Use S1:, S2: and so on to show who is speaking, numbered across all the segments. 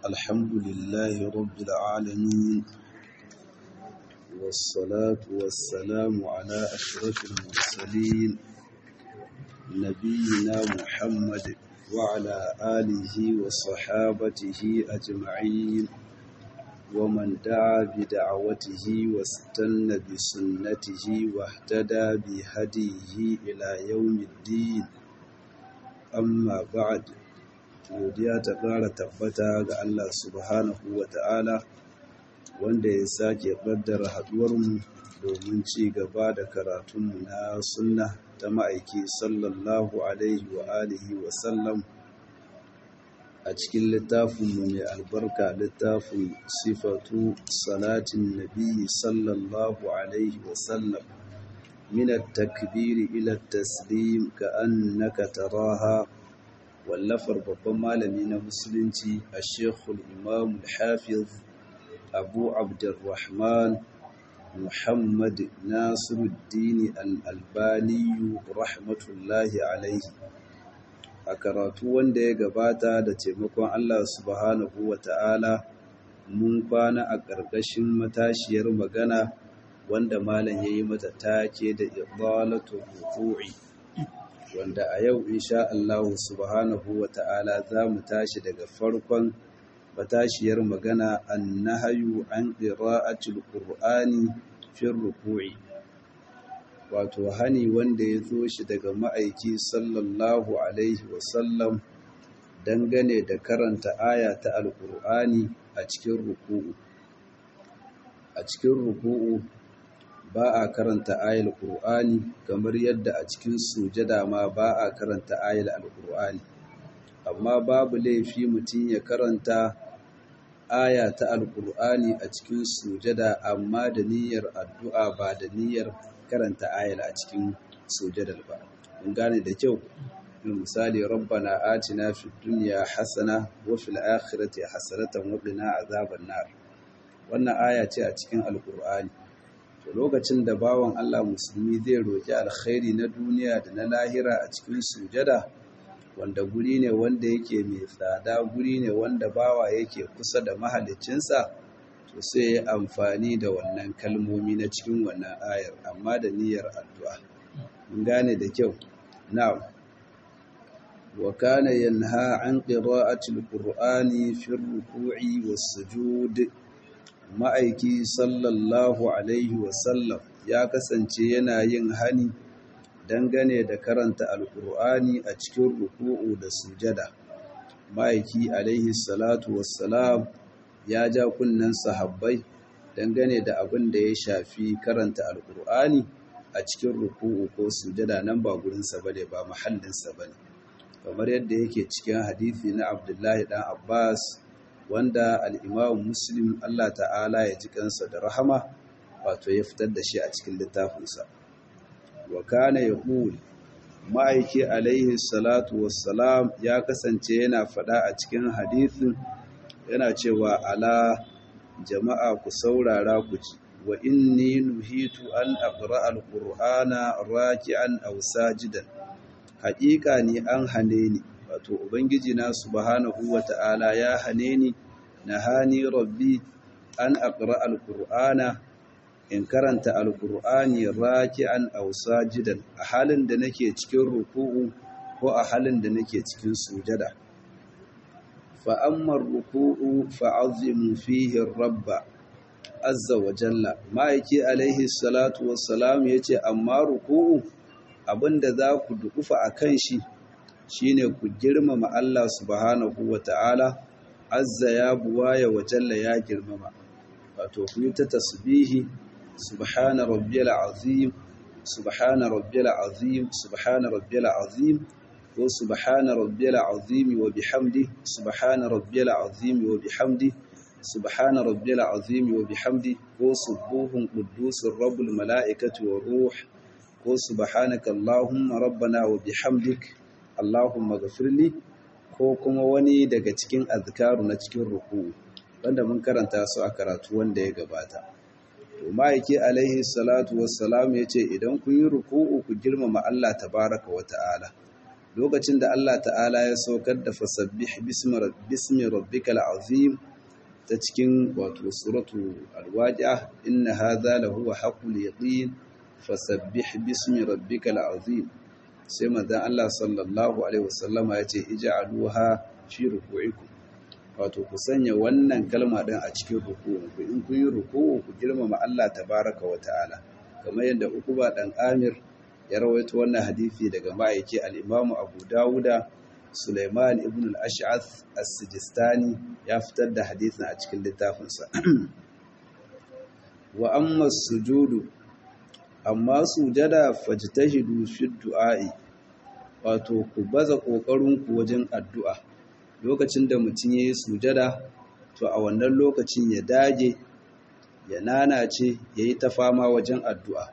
S1: الحمد لله رب العالمين والصلاة والسلام على أشرف المرسلين نبينا محمد وعلى آله وصحابته أجمعين ومن دعا بدعوته واستنى بسنته واهتدى بهديه إلى يوم الدين amma ba'ad godiya ta ƙara tabbata ga Allah subhanahu wa ta'ala wanda ya sake ƙaddara haɗuwarmu domin ci gaba da karatunmu na sunna ta ma'aiki sallallahu alaihi wa alihi wa sallam a cikin littafinmu mai albarka littafin sifatu salatin nabi sallallahu alaihi wa sallam من التكبير إلى التسليم كأنك تراها واللفر babban malami na musulunci الشيخ الإمام الحافظ أبو عبد الرحمن محمد ناصر الدين الألباني رحمة الله عليه a karatu wanda ya gabata da taimakon Allah subhanahu wa ta'ala mun kwana a ƙarƙashin matashiyar magana wanda malam ya yi mata take da idalatu ruku'i wanda a yau insha Allah subhanahu wa ta'ala za mu tashi daga farkon matashiyar magana annahayu an qira'atil qur'ani fi ruku'i wato hani wanda ya zo shi daga ma'aiki sallallahu alaihi wasallam dangane da karanta aya ta alqur'ani a cikin ruku'u a cikin ruku'u ba a karanta ayal Qur'ani kamar yadda a cikin sujada ma ba a karanta ayal al-Qur'ani amma babu laifi mutum ya karanta aya ta al-Qur'ani a cikin sujada amma da niyyar addu'a ba da niyyar karanta ayal a cikin sujadar ba mun gane da kyau misali rabbana atina fid dunya hasana wa fil akhirati hasanatan wa qina azaban nar wannan aya ce a cikin al-Qur'ani to lokacin da bawan Allah musulmi zai roƙi alkhairi na duniya da na lahira a cikin sujada wanda guri ne wanda yake mai tsada guri ne wanda bawa yake kusa da mahalicinsa to sai ya amfani da wannan kalmomi na cikin wannan ayar amma da niyyar addu'a mun gane da kyau na'am wa kana yanha an qira'ati alqur'ani fi ar-ruku'i was-sujud ma'aiki sallallahu alaihi wasallam ya kasance yana yin hani dangane da karanta alkur'ani a cikin ruku'u da sujada ma'aiki alaihi salatu wassalam ya ja kunnen sahabbai dangane da abin da ya shafi karanta alkur'ani a cikin ruku'u ko sujada nan ba gurinsa bane ba mahallinsa bane kamar yadda yake cikin hadisi na abdullahi dan abbas wanda al'imamu muslim Allah ta'ala ya ji kansa da rahama wato ya fitar da shi a cikin littafinsa wa kana ya ma'aiki alaihi salatu wassalam ya kasance yana faɗa a cikin hadithin yana cewa ala jama'a ku saurara ku ci wa inni nuhitu an aqra alqur'ana raki'an aw sajidan haƙiƙa ni an hane ni wato ubangiji na subhanahu wata'ala ya hane ni nahani rabbi an aqra alqur'ana in karanta alqur'ani raki'an aw sajidan a halin da nake cikin ruku'u ko a halin da nake cikin sujada fa amma ruku'u fa'azzimu fihi rabba azza wa jalla ma'aiki alaihi salatu wassalam yace amma ruku'u abinda za ku dukufa akan shi shine ku girmama Allah subhanahu wa ta'ala azza ya buwaya wa jalla ya girmama wato ku yi ta tasbihi subhana rabbiyal azim subhana rabbiyal azim subhana rabbiyal azim ko subhana rabbiyal azim wa bihamdi subhana rabbiyal azim wa bihamdi subhana rabbiyal azim wa bihamdi ko subuhun quddusur rabbul malaikati wa ruh ko subhanaka allahumma rabbana wa bihamdik allahumma ghafirli ko kuma wani daga cikin azkaru na cikin ruku wanda mun karanta su a karatu wanda ya gabata to ma'aiki alaihi salatu wassalam ya ce idan kun yi ruku'u ku girmama Allah tabaraka wa ta'ala lokacin da Allah ta'ala ya saukar da fasabbih bismi rabbikal azim ta cikin wato suratu alwaqi'a inna hadha lahu haqqul yaqin fasabbih bismi rabbikal azim sai manzon Allah sallallahu alaihi wasallama yace ij'aluha fi ruku'ikum wato ku sanya wannan kalma din a cikin ruku'u ku in kun yi ruku'u ku girmama Allah tabaraka wa ta'ala kamar yadda Ukuba dan Amir ya rawaito wannan hadisi daga ma'aiki al-Imam Abu Dawuda Sulaiman ibn al-Ash'ath as-Sijistani ya fitar da hadisin a cikin littafinsa wa amma sujudu amma sujada fajtahidu fi du'a'i wato ku baza kokarin ku wajen addu'a lokacin da mutum yayi sujada to a wannan lokacin ya dage ya nanace yayi ta fama wajen addu'a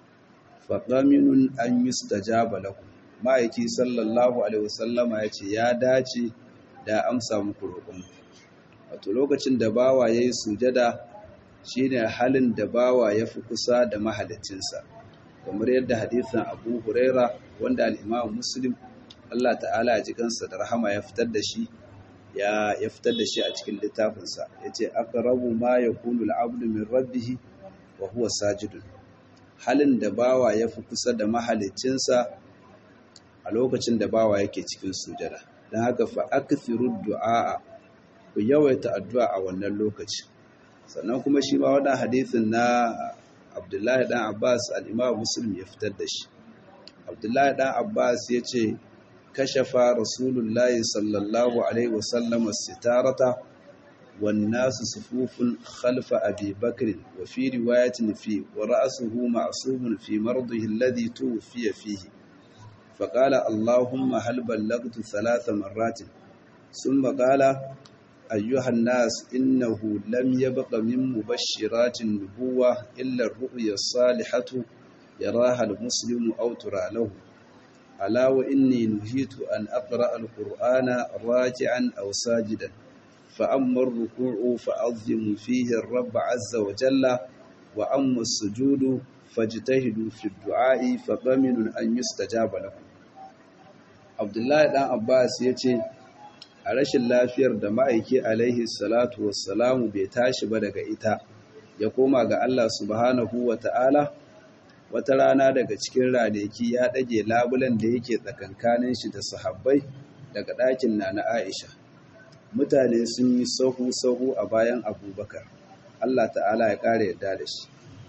S1: fa qaminun an yustajaba lakum ma'aiki sallallahu alaihi wasallama ya ce ya dace da amsa muku roƙon wato lokacin da bawa yayi sujada shine halin da bawa ya fi kusa da mahalicinsa kamar yadda hadisin Abu Huraira wanda al-Imam Muslim Allah ta'ala ya ji kansa da rahama ya fitar da shi ya ya fitar da shi a cikin littafinsa yace aqrabu ma yakunu al-'abdu min rabbih wa huwa sajidun halin da bawa ya fi kusa da mahalicinsa a lokacin da bawa yake cikin sujada don haka fa akthiru du'a ku yawaita addu'a a wannan lokaci sannan kuma shi ma wannan hadisin na Abdullahi dan Abbas al-Imam Muslim ya fitar da shi Abdullahi dan Abbas yace kashafa Rasulullahi sallallahu alaihi wasallam sitarata wan nasu sufufun khalfa Abi Bakr wa fi riwayatin fi wa ra'suhu ma'sumun fi mardihi alladhi tuwfiya fihi فقال اللهم هل بلغت ثلاث مرات ثم قال أيها الناس إنه لم يبق من مبشرات النبوة إلا الرؤيا الصالحة يراها المسلم أو ترى له ألا وإني نهيت أن أقرأ القرآن راجعا أو ساجدا فأما الركوع فأظم فيه الرب عز وجل وأما السجود فاجتهدوا في الدعاء فضمن أن يستجاب لكم Abdullahi ɗan Abbas ya ce, A rashin lafiyar da ma'aiki alaihi salatu wassalamu bai tashi ba daga ita, ya koma ga Allah subhanahu wa ta'ala, wata rana daga cikin ranaki ya ɗage labulen da yake tsakankanin shi da sahabbai daga ɗakin na na Aisha. Mutane sun yi sahu-sahu a bayan abubakar, Allah ta'ala ya ƙara yarda da shi.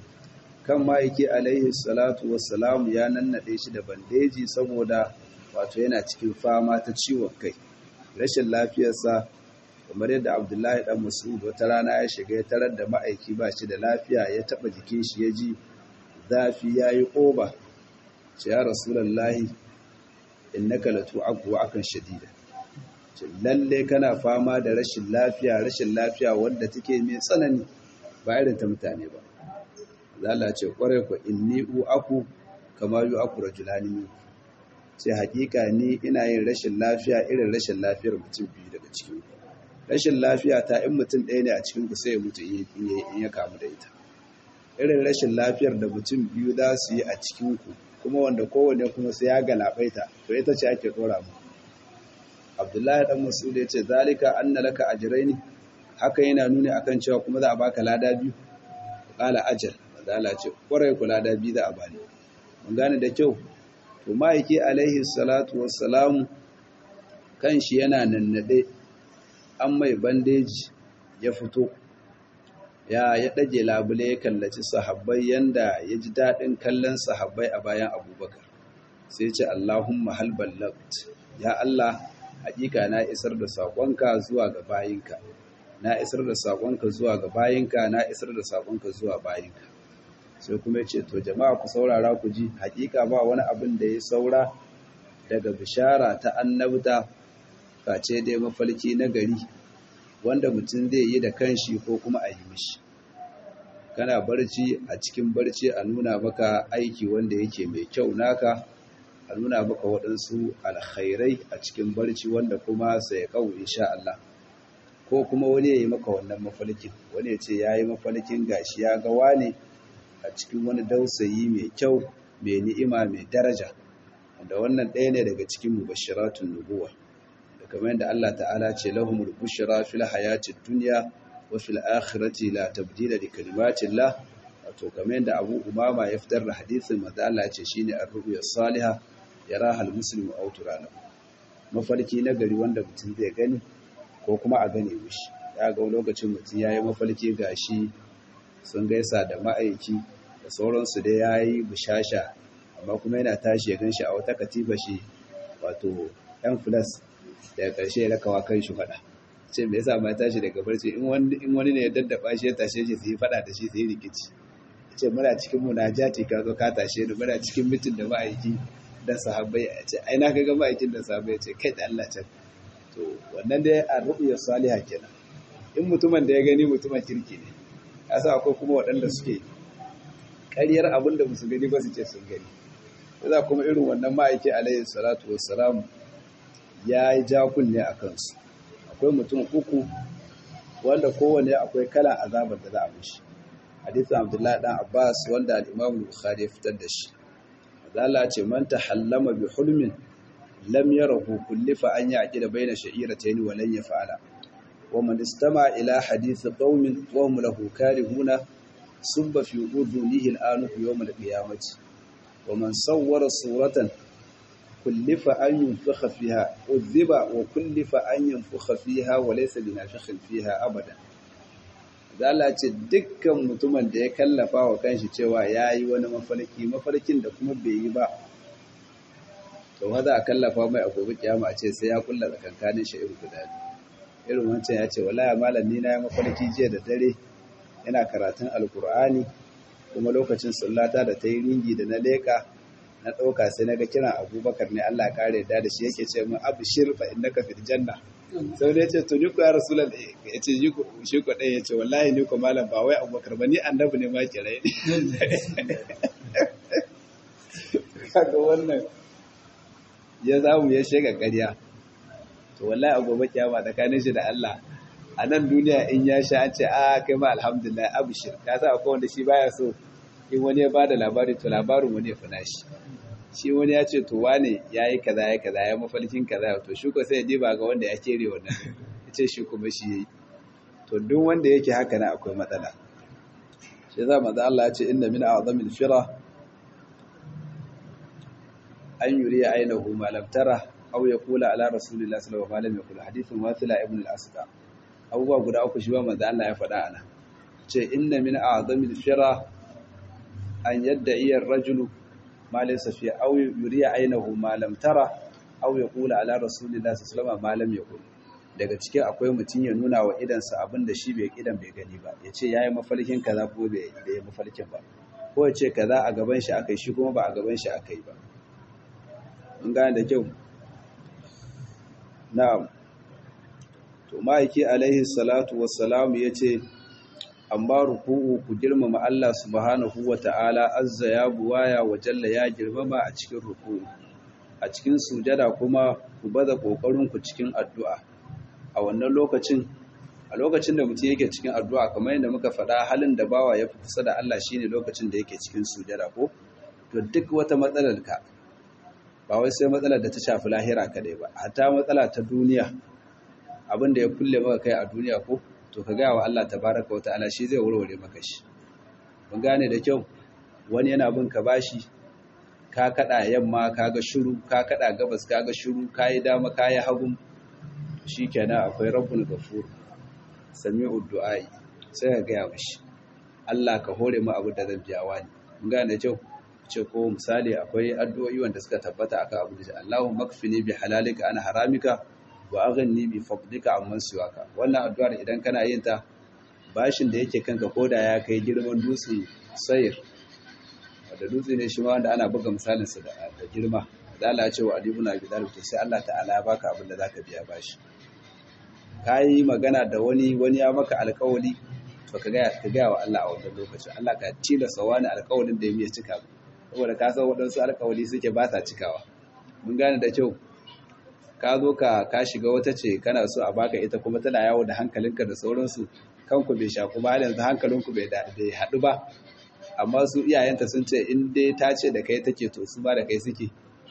S1: Kan ma'aiki alaihi salatu wassalamu ya nannaɗe shi da bandeji saboda wato yana cikin fama ta ciwon kai rashin lafiyarsa kamar yadda abdullahi dan mas'ud wata rana ya shiga ya tarar da ma'aiki ba shi da lafiya ya taba jikin shi ya ji zafi ya yi ƙoba ce ya rasulallahi innaka latu abuwa akan shadida ce lalle kana fama da rashin lafiya rashin lafiya wanda take mai tsanani ba irin ta mutane ba zala ce kwarai ku inni u aku kama yu aku rajulani minku sai hakika ni ina yin rashin lafiya irin rashin lafiyar mutum biyu daga cikin rashin lafiya ta in mutum ɗaya ne a cikin ku sai ya mutu in ya kamu da ita irin rashin lafiyar da mutum biyu za su yi a cikin ku kuma wanda kowane kuma sai ya galabaita to ita ce ake dora mu Abdullahi dan Mas'ud ya ce zalika anna laka ajraini haka yana nuni akan cewa kuma za a baka lada biyu qala ajal Allah ce kwarai ku lada biyu za a bani mun gane da kyau to ma'aiki alaihi salatu wassalamu kan shi yana nannade an mai bandeji ya fito ya ya ɗage labule ya kallaci sahabbai yanda ya ji daɗin kallon sahabbai a bayan abubakar sai ce allahumma hal ballagt ya allah hakika na isar da saƙonka zuwa ga bayinka na isar da saƙonka zuwa ga bayinka na isar da saƙonka zuwa bayinka sai kuma ce to jama'a ku saurara ku ji hakika ba wani abin da ya saura daga bishara ta annabta face dai mafalki na gari wanda mutum zai yi da kanshi ko kuma a yi mishi kana barci a cikin barci a nuna maka aiki wanda yake mai kyau naka a nuna maka waɗansu alkhairai a cikin barci wanda kuma sai kawo insha Allah ko kuma wani ya yi maka wannan mafalkin wani ya ce ya yi mafalkin gashi ya ga wane a cikin wani dausayi mai kyau mai ni'ima mai daraja da wannan ɗaya ne daga cikin mubashiratun nubuwa da kamar yadda Allah ta'ala ce lahumul bushra fil hayatid dunya wa fil akhirati la tabdila li kalimatillah wato kamar yadda Abu Umama ya fitar da hadisin manzo Allah ce shine ar-ru'ya salihah yaraha al-muslimu aw turana mafarki na gari wanda mutum zai gani ko kuma a gane mishi ya ga lokacin mutum yayi mafarki gashi sun gaisa da ma'aiki da sauransu da yayi bushasha amma kuma yana tashi ya ganshi a wata katiba shi wato yan plus daga ƙarshe ya rakawa kan shi faɗa ce me yasa ma tashi daga barci in wani in wani ne ya daddaba shi ya tashe shi sai faɗa da shi sai rikici ce muna cikin munajati ka zo ka tashe ni muna cikin mitin da ma'aiki da sahabbai a ce ai na ga ma'aikin da sahabbai ce kai da Allah can to wannan dai a ru'ya salihah kenan in mutumin da ya gani mutumin kirki ne yasa akwai kuma waɗanda suke ƙaryar abin da musu gani ba su ce sun gani za kuma irin wannan ma'aiki alayhi salatu wassalam ya yi kunne a kansu akwai mutum uku wanda kowane akwai kalan azabar da za a mishi hadithu abdullahi dan abbas wanda al-imam bukhari ya fitar da shi azala ce man tahallama bi hulmin lam yarahu kullifa an yaqida baina sha'iratayn wa lan yaf'ala wa man istama ila hadith qaumin wa hum lahu karihuna subba fi udhunihi al-anu yawm al-qiyamati ومن صور صورة كلف أن ينفخ فيها أذب وكلف أن ينفخ فيها وليس بنافخ فيها أبدا Zala ce dukkan mutumin da ya kallafa wa kanshi cewa ya yi wani mafarki mafarkin da kuma bai yi ba to ma za a kallafa mai a gobe kiyama a ce sai ya kulla tsakankanin shi irin guda irin wancan ya ce wallahi malam ni na yi mafarki jiya da dare yana karatun alkur'ani kuma lokacin sallata da ta yi ringi da na leka na ɗauka sai na ga kiran abubakar ne Allah kare da da shi yake ce min abu shirfa in naka fil janna sau da ya ce to ni ko ya rasulal ya ce shi ko ɗaya ya ce wallahi ni ko malam ba wai abubakar ba ni annabi ne ma kirai kaga wannan ya zamu ya shega ƙarya to wallahi a gobe kiyama tsakanin shi da Allah a nan duniya in ya sha an ce a kai ma alhamdulillah abushir ka sa akwai wanda shi baya so in wani ya bada labari to labarin wani ya fi nashi shi wani ya ce to wane ya yi kaza ya kaza ya mafalkin kaza to shi ko sai ya diba ga wanda ya kere wannan ya ce shi kuma shi yayi to duk wanda yake haka na akwai matsala shi za maza Allah ya ce inna min a'zamil fira an yuri ainihu ma lam tara aw yaqula ala rasulillahi sallallahu alaihi wasallam yaqul hadithun wasila ibn al-asqa abubuwa guda uku shi ba manzo Allah ya faɗa ana ce inna min a'zamil fira an yadda iya rajulu ma laysa fi aw yuriya aynahu ma lam tara aw yaqula ala rasulillahi sallallahu alaihi wasallam ma lam yaqul daga cikin akwai mutum ya nuna wa idansa abin da shi bai idan bai gani ba ya ce yayi mafalkin kaza ko bai yi mafalkin ba ko ya ce kaza a gaban shi akai shi kuma ba a gaban shi akai ba mun gane da kyau na'am to ma'aiki alaihi salatu wassalamu ya ce amma ruku'u ku girmama Allah subhanahu wa ta'ala azza ya buwaya wa jalla ya girmama a cikin ruku'u a cikin sujada kuma ku baza ƙoƙarinku cikin addu'a a wannan lokacin a lokacin da mutum yake cikin addu'a kamar yadda muka faɗa halin da bawa ya fi kusa da Allah shine lokacin da yake cikin sujada ko to duk wata matsalar ka ba wai sai matsalar da ta shafi lahira kadai ba hatta matsala ta duniya abin da ya kulle maka kai a duniya ko to ka gaya wa Allah tabaraka wa ta'ala shi zai warware maka shi mun gane da kyau wani yana bin ka bashi ka kada yamma kaga shiru ka kada gabas kaga shiru kai dama kai hagun shikenan akwai rabbul ghafur sami'ud du'ai sai ka gaya mishi Allah ka hore mu abu da zan biya wani mun gane da kyau ce ko misali akwai addu'o'i wanda suka tabbata akan abu da Allahumma makfini bi halalika an haramika wa aghanni bi fadlika amman siwaka wannan addu'ar idan kana yin ta bashin da yake kanka koda ya kai girman dutsen sayir wanda dutse ne shi ma wanda ana buga misalin sa da girma da Allah ya ce wa Ali ibn Abi Talib to sai Allah ta'ala ya baka abin da zaka biya bashi kai magana da wani wani ya maka alƙawari to ka ga ka ga wa Allah a wannan lokacin Allah ka tilasa wani alƙawarin da ya miya cika saboda ka san waɗansu alƙawari suke ba sa cikawa mun gane da kyau ka zo ka ka shiga wata ce kana so a baka ita kuma tana yawo da hankalinka da sauransu kanku bai sha kuma har yanzu hankalinku bai bai haɗu ba amma su iyayenta sun ce in dai ta ce da kai take to su ba da kai suke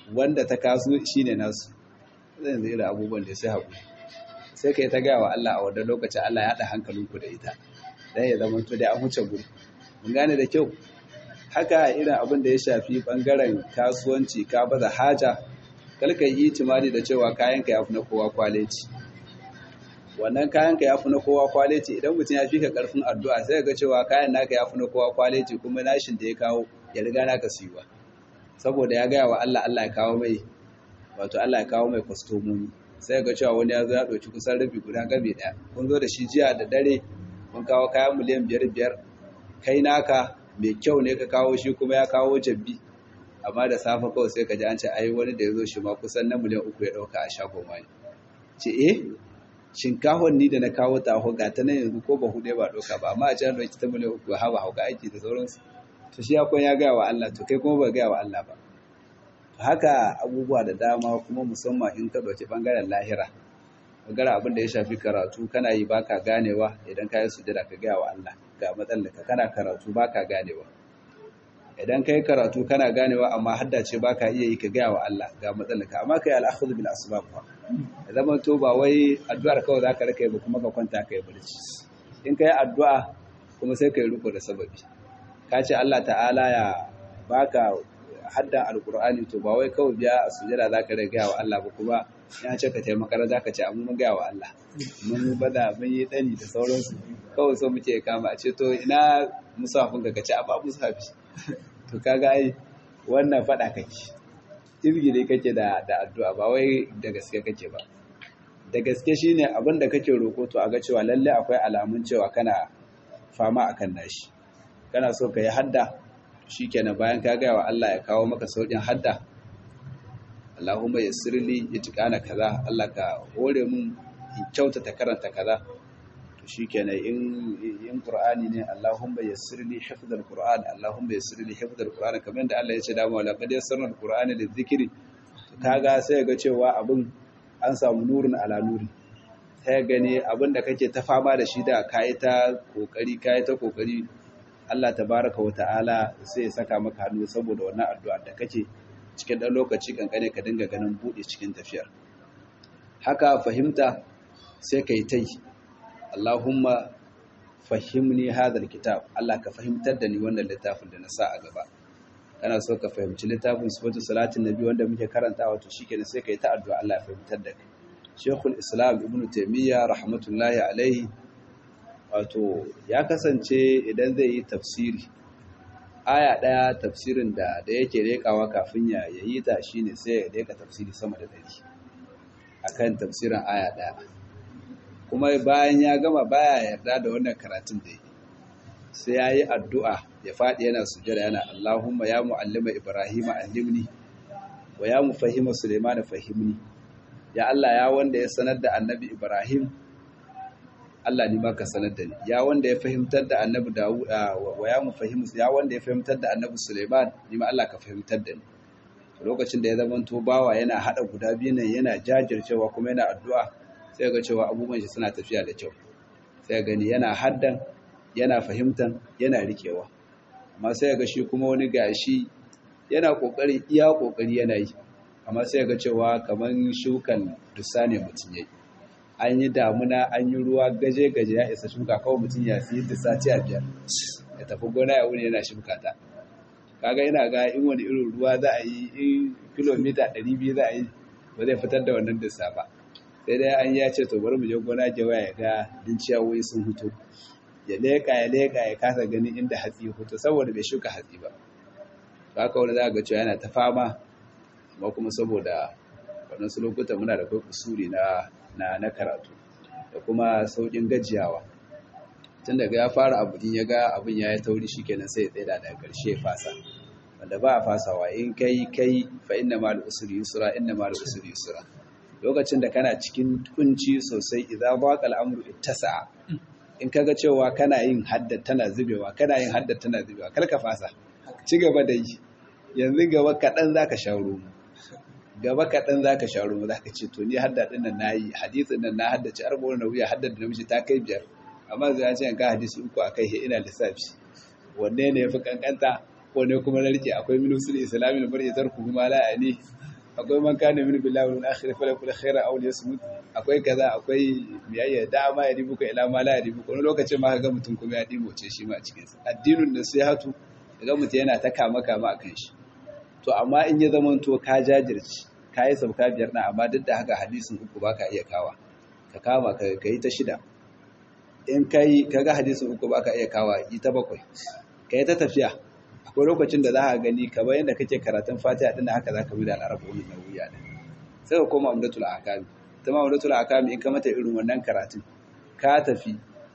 S1: wanda ta kasu shine nasu zai zai da abubuwan da sai haƙuri sai ka yi ta gaya wa Allah a wadda lokacin Allah ya haɗa hankalinku da ita dan ya zama to da an huce guri mun gane da kyau haka irin abin da ya shafi bangaren kasuwanci ka baza haja kalka yi itimadi da cewa kayanka ya fi na kowa kwaleci wannan kayanka ya fi na kowa kwaleci idan mutum ya fi ka karfin addu'a sai ga cewa kayan naka ya fi na kowa kwaleci kuma nashin da ya kawo ya riga naka siyuwa saboda ya gaya wa Allah Allah ya kawo mai wato Allah ya kawo mai kwastomomi sai ga cewa wani ya zo ya ɗauki kusan rabi guda gabe ɗaya kun zo da shi jiya da dare kun kawo kayan miliyan biyar biyar kai naka mai kyau ne ka kawo shi kuma ya kawo jabbi amma da safe kawai sai ka ji an ce ai wani da ya zo shi ma kusan na miliyan uku ya ɗauka a shagon wani ce eh shinkafon ni da na kawo ta ga ta nan yanzu ko ba hude ba ɗauka ba amma a can ɗauki ta miliyan uku ha ba hauka aiki da sauransu to shi akwai ya gaya wa Allah to kai kuma ba gaya wa Allah ba haka abubuwa da dama kuma musamman in ka ɗauki ɓangaren lahira ɓangaren abin da ya shafi karatu kana yi baka ganewa idan ka yi sujada ka gaya wa Allah ga matsalaka kana karatu baka ganewa idan ka yi karatu kana ganewa amma haddace baka iya yi ka gaya wa Allah ga matsalaka amma ka yi al'akhudhu bil asbab fa ya zama to ba wai addu'ar kawai zaka rika yi ba kuma ka kwanta ka yi barci in ka yi addu'a kuma sai ka yi riko da sababi ka ce Allah ta'ala ya baka haddan alkur'ani to ba wai kawai biya a sujada za ka gaya wa Allah ba kuma ya ce ka taimaka za ka ce amma mun gaya wa Allah mun bada mun yi dani da sauransu kawai so muke kama a ce to ina musafin ka ce a ba musafi to kaga ai wannan fada kake izgiri kake da da addu'a ba wai da gaske kake ba da gaske shine abin da kake roko to a ga cewa lalle akwai alamun cewa kana fama akan nashi kana so ka yi hadda shikenan bayan ka gaya wa Allah ya kawo maka saukin hadda Allahumma yassirli itqana kaza Allah ka hore mun in kyautata karanta kaza to shikenan in in Qur'ani ne Allahumma yassirli hifdhal Qur'an Allahumma yassirli hifdhal Qur'an kamar da Allah ya ce da mu la qad yassarna al-Qur'ana lidhikri kaga sai ga cewa abin an samu nurun ala nuri sai gane abin da kake ta fama da shi da kai ta kokari kai ta kokari Allah tabaraka wa ta'ala sai ya saka maka hannu saboda wannan addu'a da kake cikin ɗan lokaci kankane ka dinga ganin buɗe cikin tafiyar haka fahimta sai ka yi ta yi Allahumma fahimni hadar kitab Allah ka fahimtar da ni wannan littafin da na sa a gaba kana so ka fahimci littafin sifatu salatin nabi wanda muke karanta wato shikenan sai ka yi ta addu'a Allah ya fahimtar da kai Sheikhul Islam Ibn Taymiyyah rahmatullahi alaihi wato ya kasance idan zai yi tafsiri aya ɗaya tafsirin da da yake rekawa kafin ya yi ta shine sai ya reka tafsiri sama da ɗari akan tafsirin aya ɗaya kuma bayan ya gama baya yarda da wannan karatun da yake sai ya yi addu'a ya faɗi yana sujada yana Allahumma ya mu'allima Ibrahim allimni wa ya mufahima Sulaiman fahimni ya Allah ya wanda ya sanar da annabi Ibrahim Allah ni ma ka sanar da ni ya wanda ya fahimtar da annabi Dawud wa ya mu fahimu ya wanda ya fahimtar da annabi Sulaiman ni ma Allah ka fahimtar da ni lokacin da ya zama to bawa yana hada guda biyu nan yana jajircewa kuma yana addu'a sai ga cewa abubuwan shi suna tafiya da kyau sai gani yana haddan yana fahimtan yana rikewa amma sai ga shi kuma wani gashi yana kokari iya kokari yana yi amma sai ga cewa kaman shukan dusa ne mutum yayi an yi damuna an yi ruwa gaje-gaje ya isa shuka kawai mutum ya fi da sati a biyar ya tafi gona ya wuni yana shuka ta kaga yana ga in wani irin ruwa za a yi in kilomita 200 za a yi ba zai fitar da wannan dissa ba sai dai an ya ce to bari mu je gona jawa ya ga dinciyawoyi sun hutu ya leka ya leka ya kasa ganin inda hatsi ya hutu saboda bai shuka hatsi ba haka wani za ga cewa yana ta fama amma kuma saboda waɗansu lokuta muna da kai kusuri na na na karatu da kuma saukin gajiyawa tun daga ya fara abu din ya ga abin ya yi tauri shikenan sai ya tsaya daga ƙarshe fasa wanda ba a fasawa in kai kai fa inna ma al-usri yusra inna ma al-usri yusra lokacin da kana cikin kunci sosai idza baqa al-amru ittasa in kaga cewa kana yin hadda tana zubewa kana yin hadda tana zubewa kar ka fasa ci gaba da yi yanzu gaba kaɗan zaka sha ruwa gaba kaɗan za ka sha ruwa za ka ce to ni hadda ɗin nan na yi hadisin nan na haddace arba'un na wuya hadda da namiji ta kai biyar amma zai ce ga hadisi uku a kai ina lissafi wanne ne ya fi kankanta ko ne kuma na rike akwai minusul islamin bar ya tarku kuma la'ani
S2: akwai man kana min billahi wal akhir fa lakul khaira aw yasmut akwai kaza akwai biyayya da ma ya ribuka ila ma la ya ribuka wani lokacin ma ga mutum kuma ya ce shi ma a cikin sa addinun nasihatu ga mutum yana ta kama kama akan shi to amma in ya zama to ka jajirci ka yi sauka biyar na amma duk da haka hadisin uku baka iya kawa ka kama ka yi ta shida in kai kaga hadisin uku baka iya kawa yi ta bakwai ka yi ta tafiya akwai lokacin da za ka gani kamar yadda kake karatun fatiha din haka za ka bi da al'arabu wani nauyi da sai ka koma umdatul akami ta ma umdatul akami in ka mata irin wannan karatun ka tafi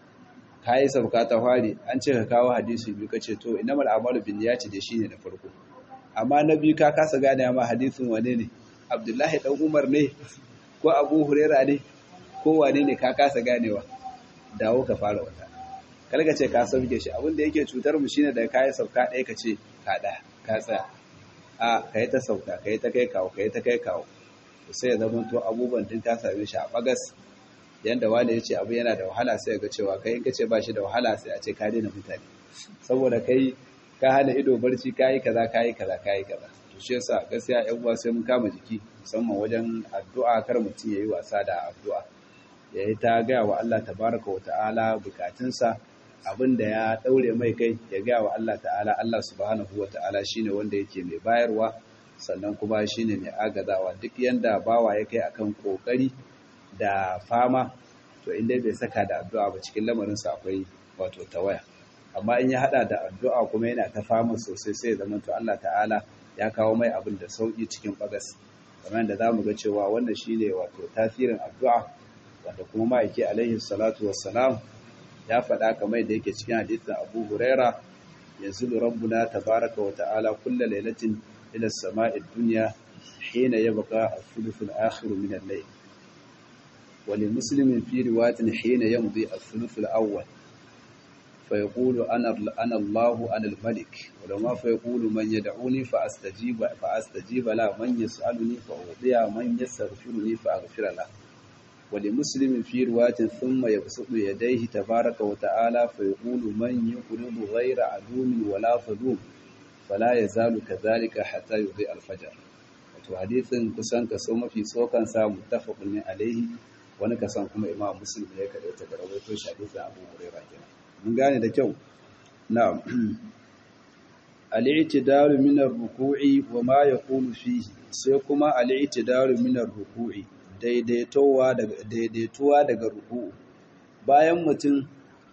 S2: ka yi sauka ta fari an ce ka kawo hadisi biyu ka ce to innamal a'malu binniyati da shine na farko amma na biyu ka kasa gane ma hadisin wane ne abdullahi dan umar ne ko abu huraira ne ko wane ne ka kasa ganewa dawo ka fara wata kalka ce ka sauke shi abinda yake cutar mu shine da kai sauka ɗaya ka ce ka ɗaya ka tsaya a kai ta sauka kai ta kai kawo kai ta kai kawo sai ya zama to abubuwan din ka same shi a bagas yanda wani ya ce abu yana da wahala sai ga cewa kai in ka ce ba shi da wahala sai a ce ka daina mutane saboda kai ka hana ido barci kayi kaza kayi kaza kayi kaza to shi yasa gaskiya ƴan uwa sai mun kama jiki musamman wajen addu'a kar mutum yayi wasa da addu'a yayi ta ga wa Allah tabaraka wa ta'ala bukatunsa abinda ya daure mai kai ya ga wa Allah ta'ala Allah subhanahu wa ta'ala shine wanda yake mai bayarwa sannan kuma shine mai agazawa duk yanda bawa ya kai akan kokari da fama to inda bai saka da addu'a ba cikin lamarinsa akwai wato tawaya amma in ya hada da addu'a kuma yana ta fama sosai sai zama to Allah ta'ala ya kawo mai abin da sauki cikin bagas kamar da zamu ga cewa wannan shine wato tasirin addu'a wanda kuma ma'aiki alaihi salatu wassalam ya faɗa kamar da yake cikin hadisin Abu Huraira yanzu rabbuna tabaraka wa ta'ala kullu lailatin ila as-sama'i ad-dunya hina yabqa al-thuluth al-akhir min al-layl wa li muslimin fi riwayatin hina yamdi al-thuluth al-awwal فيقول أنا أنا الله أنا الملك ولما فيقول من يدعوني فأستجيب فأستجيب له من يسألني فأعطيه من يستغفرني فأغفر له ولمسلم في رواية ثم يبسط يديه تبارك وتعالى فيقول من يقرض غير عدو ولا ظلوم فلا يزال كذلك حتى يضيء الفجر wato hadisin kusan kaso mafi tsokan sa muttafaqun ne alaihi wani kasan kuma imam muslim ne kada ta garawaito shi hadisin abu hurairah kenan mun gane da kyau na'am al-i'tidalu min ar-ruku'i wa ma yaqulu fihi sai kuma al-i'tidalu min ar-ruku'i daidaitowa daga daidaituwa daga ruku'u bayan mutum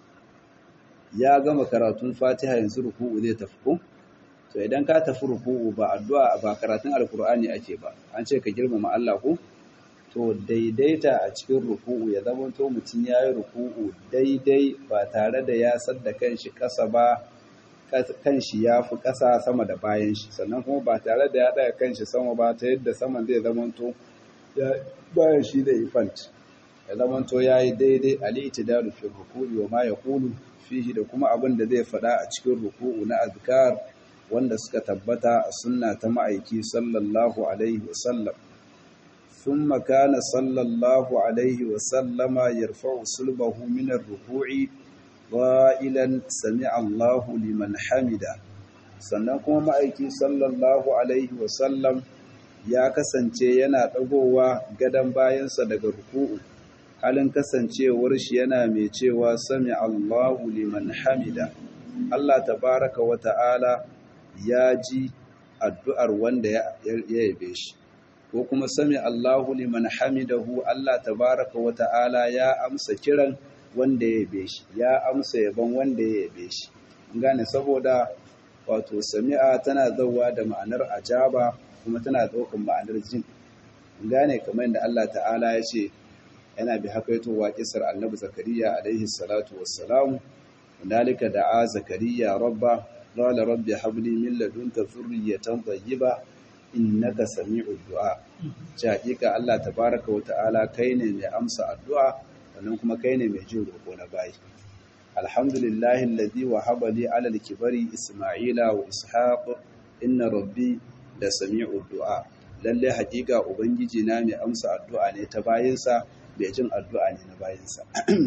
S2: ya gama karatun Fatiha yanzu ruku'u zai tafi ko to idan ka tafi ruku'u ba addu'a ba karatun alkur'ani ake ba an ce ka girmama Allah ko to daidaita a cikin ruku'u ya zama to mutum ya yi ruku'u daidai ba tare da ya sadda kanshi ƙasa ba kanshi ya fi ƙasa sama da bayan shi sannan kuma ba tare da ya ɗaga kanshi sama ba ta yadda saman zai zama to bayan shi da ifant ya zama to ya yi daidai aliti da rufe ruku'u wa ma ya kulu fihi da kuma abin da zai faɗa a cikin ruku'u na azkar wanda suka tabbata a sunna ta ma'aiki sallallahu alaihi wasallam ثم كان صلى الله عليه وسلم يرفع صلبه من الركوع قائلا سمع الله لمن حمده sannan kuma ma'aiki sallallahu alaihi wasallam ya kasance yana ɗagowa gadon bayansa daga ruku'u halin kasancewar shi yana mai cewa sami Allahu liman hamida Allah tabaraka wa ta'ala ya ji addu'ar wanda ya yabe shi ko kuma sami Allahu liman hamidahu Allah tabaraka wa ta'ala ya amsa kiran wanda ya yabe shi ya amsa yaban wanda ya yabe shi gane saboda wato sami'a tana zauwa da ma'anar ajaba kuma tana daukan ma'anar jin gane kamar yadda Allah ta'ala ya ce yana bi hakaitowa kisar annabi zakariya alaihi salatu wassalam dalika da'a zakariya rabba qala rabbi habli min ladunka dhurriyatan tayyiba innaka sami'ud du'a ce hakika Allah tabaraka wa ta'ala kai ne mai amsa addu'a sannan kuma kai ne mai jin roƙo na bayi alhamdulillahi alladhi wahaba li 'ala al-kibari isma'ila wa ishaq inna rabbi da sami'ud du'a lalle hakika ubangiji na mai amsa addu'a ne ta bayinsa mai jin addu'a ne na bayinsa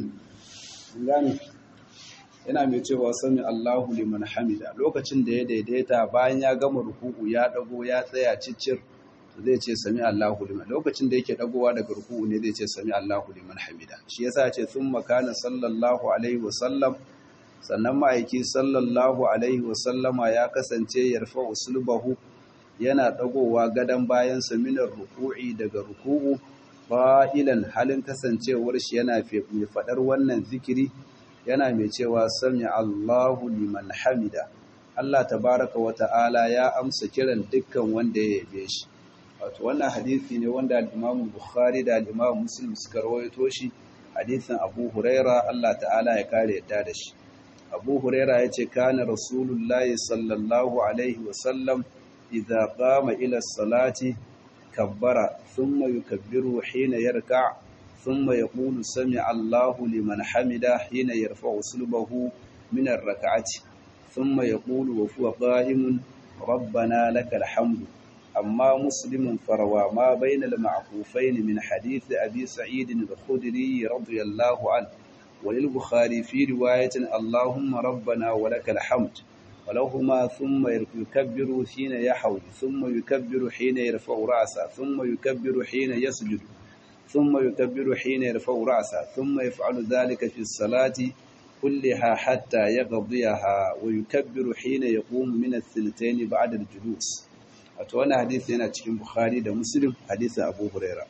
S2: gane yana mai cewa sami Allahu liman hamida lokacin da ya daidaita bayan ya gama ruku'u ya dago ya tsaya ciccir zai ce sami Allahu liman lokacin da yake dagowa daga ruku'u ne zai ce sami Allahu liman hamida shi yasa ce thumma kana sallallahu alaihi wa sallam sannan ma'aiki sallallahu alaihi wa sallama ya kasance yarfa'u sulbahu yana dagowa gadan bayan sa minar ruku'i daga ruku'u fa'ilan halin kasancewar shi yana mai fadar wannan zikiri yana mai cewa sami Allahu liman hamida Allah tabaraka wa ta'ala ya amsa kiran dukkan wanda ya yabe shi wato wannan hadisi ne wanda al-Imam Bukhari da al-Imam Muslim suka rawaito shi hadisin Abu Huraira Allah ta'ala ya kare yadda da shi Abu Huraira yace kana Rasulullahi sallallahu alaihi wa sallam idza qama ila salati kabbara thumma yukabbiru hina yarka' thumma yaqulu sami'a Allahu liman hamida hina yarfa'u sulbahu min ar-rak'ati thumma yaqulu wa huwa qa'imun ربنا لك الحمد أما مسلم فروى ما بين المعقوفين من حديث أبي سعيد الخدري رضي الله عنه وللبخاري في رواية اللهم ربنا ولك الحمد ولهما ثم يكبر حين يحول ثم يكبر حين يرفع رأسه ثم يكبر حين يسجد ثم يكبر حين يرفع رأسه ثم يفعل ذلك في الصلاة كلها حتى يقضيها ويكبر حين يقوم من الثلثين بعد الجلوس wato wannan hadisi yana cikin Bukhari da Muslim hadisin Abu Huraira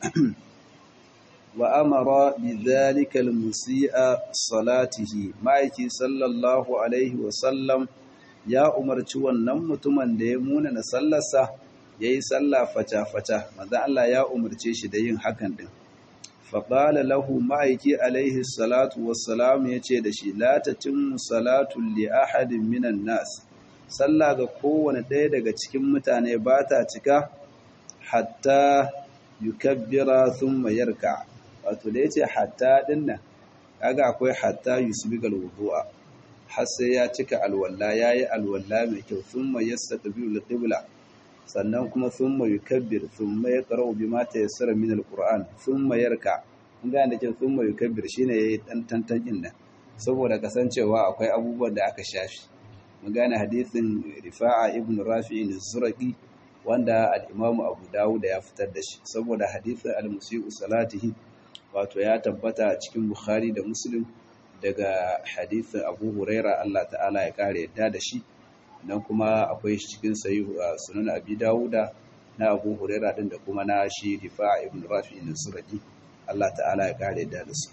S2: wa amara bi dhalika al-musii'a salatihi ma'aiki sallallahu alaihi wa sallam ya umarci wannan mutumin da ya muna na sallarsa yayi sallah fata-fata manzo Allah ya umarce shi da yin hakan din fa qala lahu ma'aiki alaihi salatu wassalam yace da shi la tatimmu salatu li ahadin minan nas sallah ga kowane ɗaya daga cikin mutane ba ta cika hatta yukabbira thumma yarka wato da yace hatta dinnan kaga akwai hatta yusbigal wudu'a har sai ya cika alwala yayi alwala mai kyau thumma yastaqbilu alqibla sannan kuma thumma yukabbir thumma yaqra'u bima tayassara min alquran thumma yarka kun ga da ke thumma yukabbir shine yayi dan tantan din nan saboda kasancewa akwai abubuwan da aka shafi mun gane hadisin rifa'a ibn rafi'in zuraqi wanda al-imamu abu dawud ya fitar da shi saboda hadisin al-musii'u salatihi wato ya tabbata cikin bukhari da muslim daga hadisin abu huraira Allah ta'ala ya kare yadda da shi nan kuma akwai shi cikin sahih sunan abi dawuda na abu huraira din da kuma na shi rifa'a ibn rafi'in zuraqi Allah ta'ala ya kare yadda da su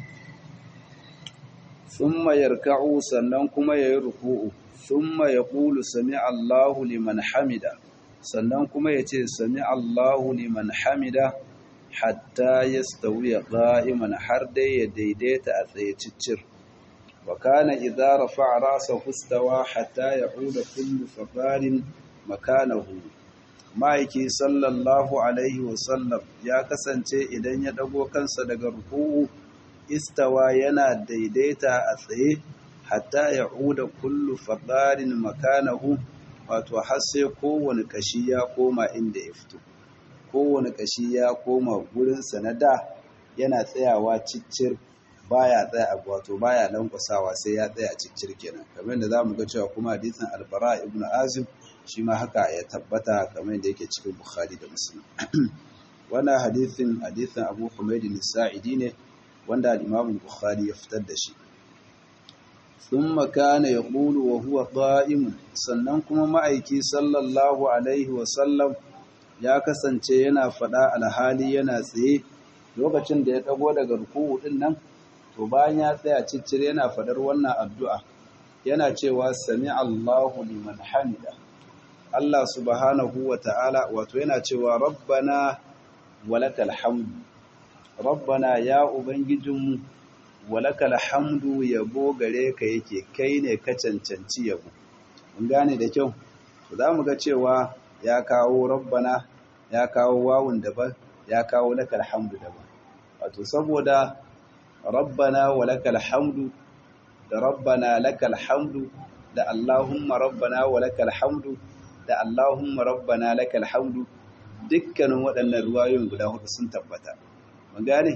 S2: thumma yarka'u sannan kuma yayi ruku'u thumma yaqulu sami'a Allahu liman hamida sannan kuma yace sami'a Allahu liman hamida hatta yastawiya qa'iman har dai ya daidaita a tsaye ciccir wa kana idza rafa'a ra'sahu istawa hatta ya'uda kullu faqarin makanahu ma'aiki sallallahu alaihi wa sallam ya kasance idan ya dago kansa daga ruku'u istawa yana daidaita a tsaye hatta ya uda kullu fadarin makanahu wato har sai kowane kashi ya koma inda ya fito kowane kashi ya koma gurinsa na da yana tsayawa ciccir baya tsaya wato baya lankwasawa sai ya tsaya ciccir kenan kamar da zamu ga cewa kuma hadisin albara ibnu azim shi ma haka ya tabbata kamar da yake cikin bukhari da muslim wannan hadisin hadisin abu humayd sa'idi ne wanda al-imam bukhari ya fitar da shi ثم كان يقول وهو قائم sannan kuma ma'aiki sallallahu alaihi wasallam ya kasance yana fada alhali yana tsaye lokacin da ya dago daga ruku'u din nan to bayan ya tsaya ciccire yana fadar wannan addu'a yana cewa sami Allahu liman hamida Allah subhanahu wa ta'ala wato yana cewa rabbana walakal hamdu rabbana ya ubangijinmu walakal hamdu yabo gare ka yake kai ne ka cancanci yabo mun gane da kyau to zamu ga cewa ya kawo rabbana ya kawo wawun daban ya kawo lakal hamdu daban wato saboda rabbana walakal hamdu da rabbana lakal hamdu da allahumma rabbana walakal hamdu da allahumma rabbana lakal hamdu dukkanin waɗannan ruwayoyin guda hudu sun tabbata mun gane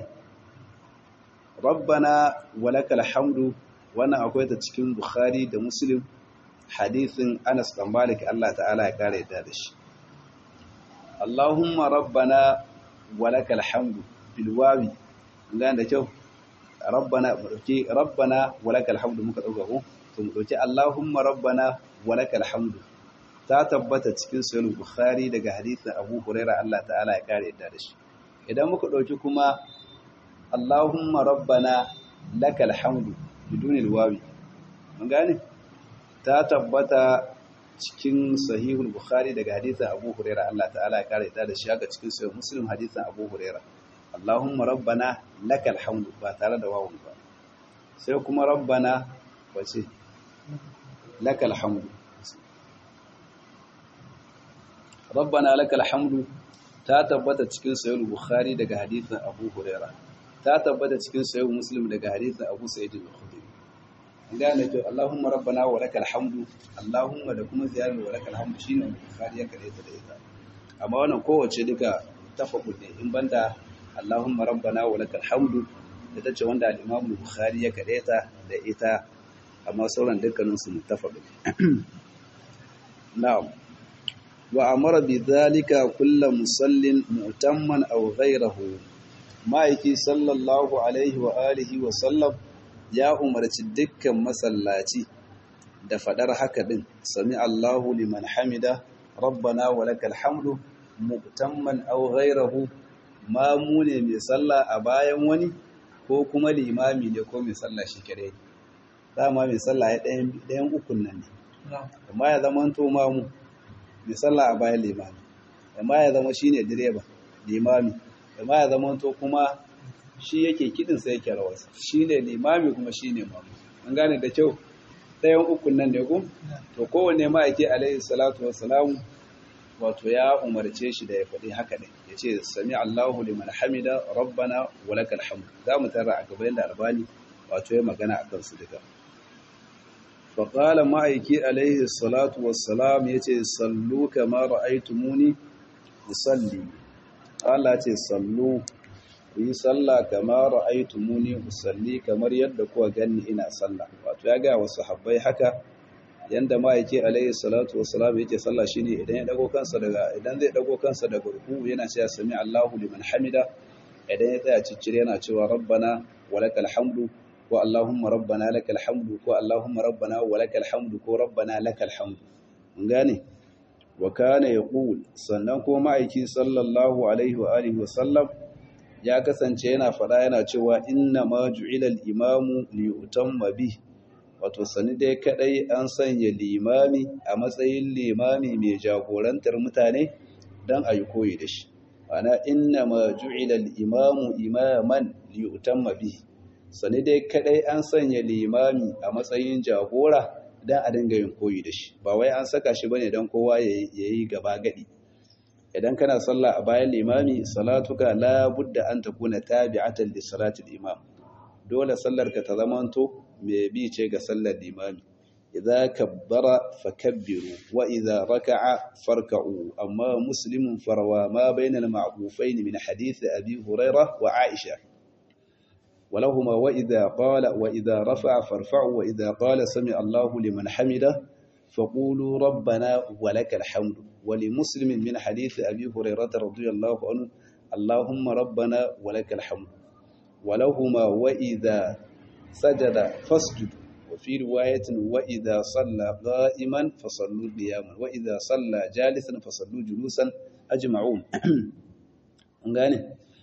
S2: rabbana walakal hamdu wannan akwai ta cikin bukhari da muslim hadisin anas dan malik Allah ta'ala ya kare yadda da shi Allahumma rabbana walakal hamdu bil wawi ga da kyau rabbana mu dauki rabbana walakal hamdu muka dauka ko to mu dauki Allahumma rabbana walakal hamdu ta tabbata cikin sahih bukhari daga hadisin Abu Hurairah Allah ta'ala ya kare yadda da shi idan muka dauki kuma Allahumma rabbana lakal hamdu bidunil wawi mun gane ta tabbata cikin sahihul bukhari daga hadisin abu huraira Allah ta'ala ya kare ta da shi haka cikin sahih muslim hadisin abu huraira Allahumma rabbana lakal hamdu ba tare da wawun ba sai kuma rabbana wace lakal hamdu rabbana lakal hamdu ta tabbata cikin sahih bukhari daga hadisin abu huraira ta tabbata cikin sahih muslim daga hadisin abu sa'id al-khudri gane to Allahumma rabbana wa lakal hamdu Allahumma da kuma ziyarar wa lakal hamdu shine bukhari ya kare ta da ita amma wannan kowace duka tafakkur ne in banda Allahumma rabbana wa lakal hamdu da tace wanda al-Imam Bukhari ya kare ta da ita amma sauran dukkanin su muttafaq na'am wa amara bi dhalika kullu musallin mu'tamman aw ghayrahu ma'aiki sallallahu alaihi wa alihi wa sallam ya umarci dukkan masallaci da fadar haka din sami Allahu liman hamida rabbana wa lakal hamdu mu'tamman aw ghayrahu mamu ne mai sallah a bayan wani ko kuma limami ne ko mai sallah shi kare dama mai sallah ya ɗayan ɗayan ukun nan ne amma ya zama to mamu mai sallah a bayan limami amma ya zama shine direba limami amma ya zama to kuma shi yake kidin sai yake rawarsa shi ne limami kuma shi ne mamu an gane da kyau ɗayan ukun nan ne ku to kowanne ma'aiki alaihi salatu wassalamu wato ya umarce shi da ya faɗi haka ne ya ce sami Allahu liman hamida rabbana wa lakal hamd za mu tara a gaban da albani wato ya magana akan su duka fa qala ma'aiki alaihi salatu wassalam yace sallu kama ra'aytumuni usalli Allah ce sallu ku yi sallah kamar ra'aitu muni usalli kamar yadda kuwa ganni ina sallah wato ya ga wasu habbai haka yanda ma yake alayhi salatu wassalam yake sallah shine idan ya dago kansa daga idan zai dago kansa daga ruku yana cewa sami Allahu liman hamida idan ya tsaya ciccire yana cewa rabbana walakal hamdu ko allahumma rabbana lakal hamdu ko allahumma rabbana walakal hamdu ko rabbana lakal hamdu mun gane wa kana yaqul sannan ko ma'aiki sallallahu alaihi wa alihi wa sallam ya kasance yana fada yana cewa inna ma ju'ila al-imamu li yutamma bi wato sani dai kadai an sanya limami a matsayin limami mai jagorantar mutane dan ayi koyi da shi ana inna ma ju'ila al-imamu imaman li yutamma bi sani dai kadai an sanya limami a matsayin jagora dan a dinga yin koyi da shi ba wai an saka shi bane dan kowa yayi gaba gadi idan kana sallah a bayan limami salatuka la budda an takuna tabi'atan li salatil imam dole sallarka ta zamanto mai bi ce ga sallar limami idza kabbara fakabbiru wa idza raka'a farka'u amma muslimun farwa ma bayna al-ma'qufayn min hadith abi hurairah wa aisha ولهما وإذا قال وإذا رفع فارفعوا وإذا قال سمع الله لمن حمده فقولوا ربنا ولك الحمد ولمسلم من حديث أبي هريرة رضي الله عنه اللهم ربنا ولك الحمد ولهما وإذا سجد فاسجد وفي رواية وإذا صلى قائما فصلوا قياما وإذا صلى جالسا فصلوا جلوسا أجمعون ngane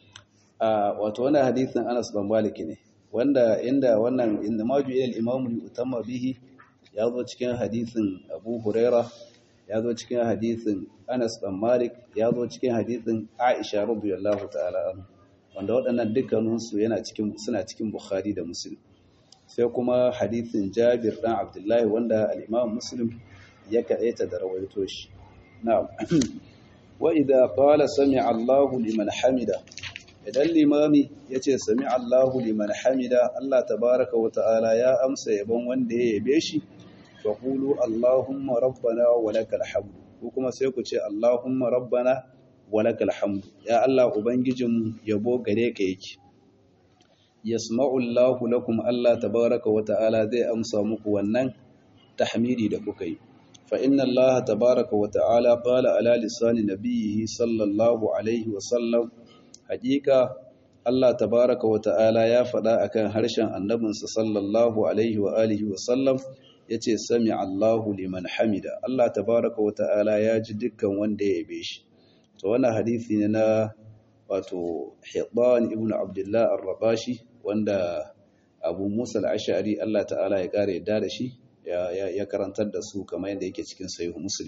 S2: wato wannan hadisin Anas bin Malik ne wanda inda wannan inda maju ila al-imamu li utamma bihi ya zo cikin hadisin Abu Huraira ya zo cikin hadisin Anas bin Malik ya zo cikin hadisin Aisha radiyallahu ta'ala anha wanda waɗannan dukkaninsu yana cikin suna cikin Bukhari da Muslim sai kuma hadisin Jabir dan Abdullahi wanda al-Imam Muslim ya kaita da rawaito shi na'am wa idza qala sami'a Allahu liman hamida idan limami yace sami'a Allahu liman hamida Allah tabaaraka wa ta'ala ya amsa yabon wanda ya yabe shi fa qulu Allahumma rabbana wa lakal hamd ko kuma sai ku ce Allahumma rabbana walakal hamdu ya Allah ubangijin yabo gare ka yake yasma'u Allahu lakum Allah tabaaraka wa ta'ala zai amsa muku wannan tahmidi da kuka yi
S1: fa inna Allah tabaraka wa ta'ala qala ala lisani nabiyhi sallallahu alaihi wa sallam haqiqa Allah tabaraka wa ta'ala ya faɗa akan harshen annabinsa sallallahu alaihi wa alihi wa sallam yace sami Allahu liman hamida Allah tabaraka wa ta'ala ya ji dukkan wanda ya yabe shi to wannan hadisi ne na wato Hibban ibn Abdullah ar-Rabashi wanda Abu Musa al-Ash'ari Allah ta'ala ya kare yadda da shi ya karantar da su kamar yadda yake cikin Sahih Muslim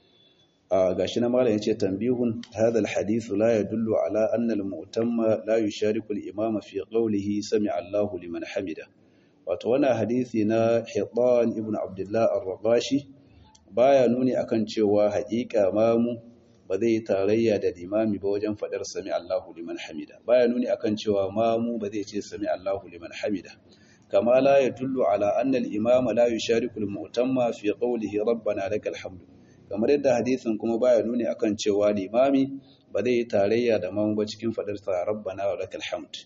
S1: gashi na malam yace tanbihun hadha alhadith la yadullu ala anna almu'tamma la yushariku al-imam fi qawlihi sami'a Allahu liman hamida wato wannan hadisi na Hibban ibn Abdullah ar-Rabashi baya nuni akan cewa haƙiƙa mamu ba zai tarayya da limami ba wajen fadar sami Allahu liman hamida baya nuni akan cewa mamu ba zai ce sami Allahu liman hamida kama la yadullu ala anna al-imam la yushariku al-mu'tamma fi qawlihi rabbana lakal hamdu kamar yadda hadisin kuma baya nuni akan cewa limami ba zai yi tarayya da mamu ba cikin fadar sa rabbana wa lakal hamd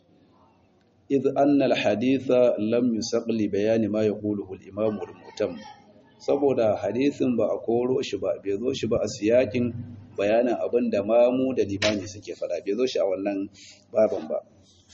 S1: idh anna al-haditha lam yusaq li bayani ma yaquluhu al-imam wal-mu'tam saboda hadisin ba a koro shi ba bai zo shi ba a siyakin bayanin abin da mamu da limami suke fada bai zo shi a wannan baban ba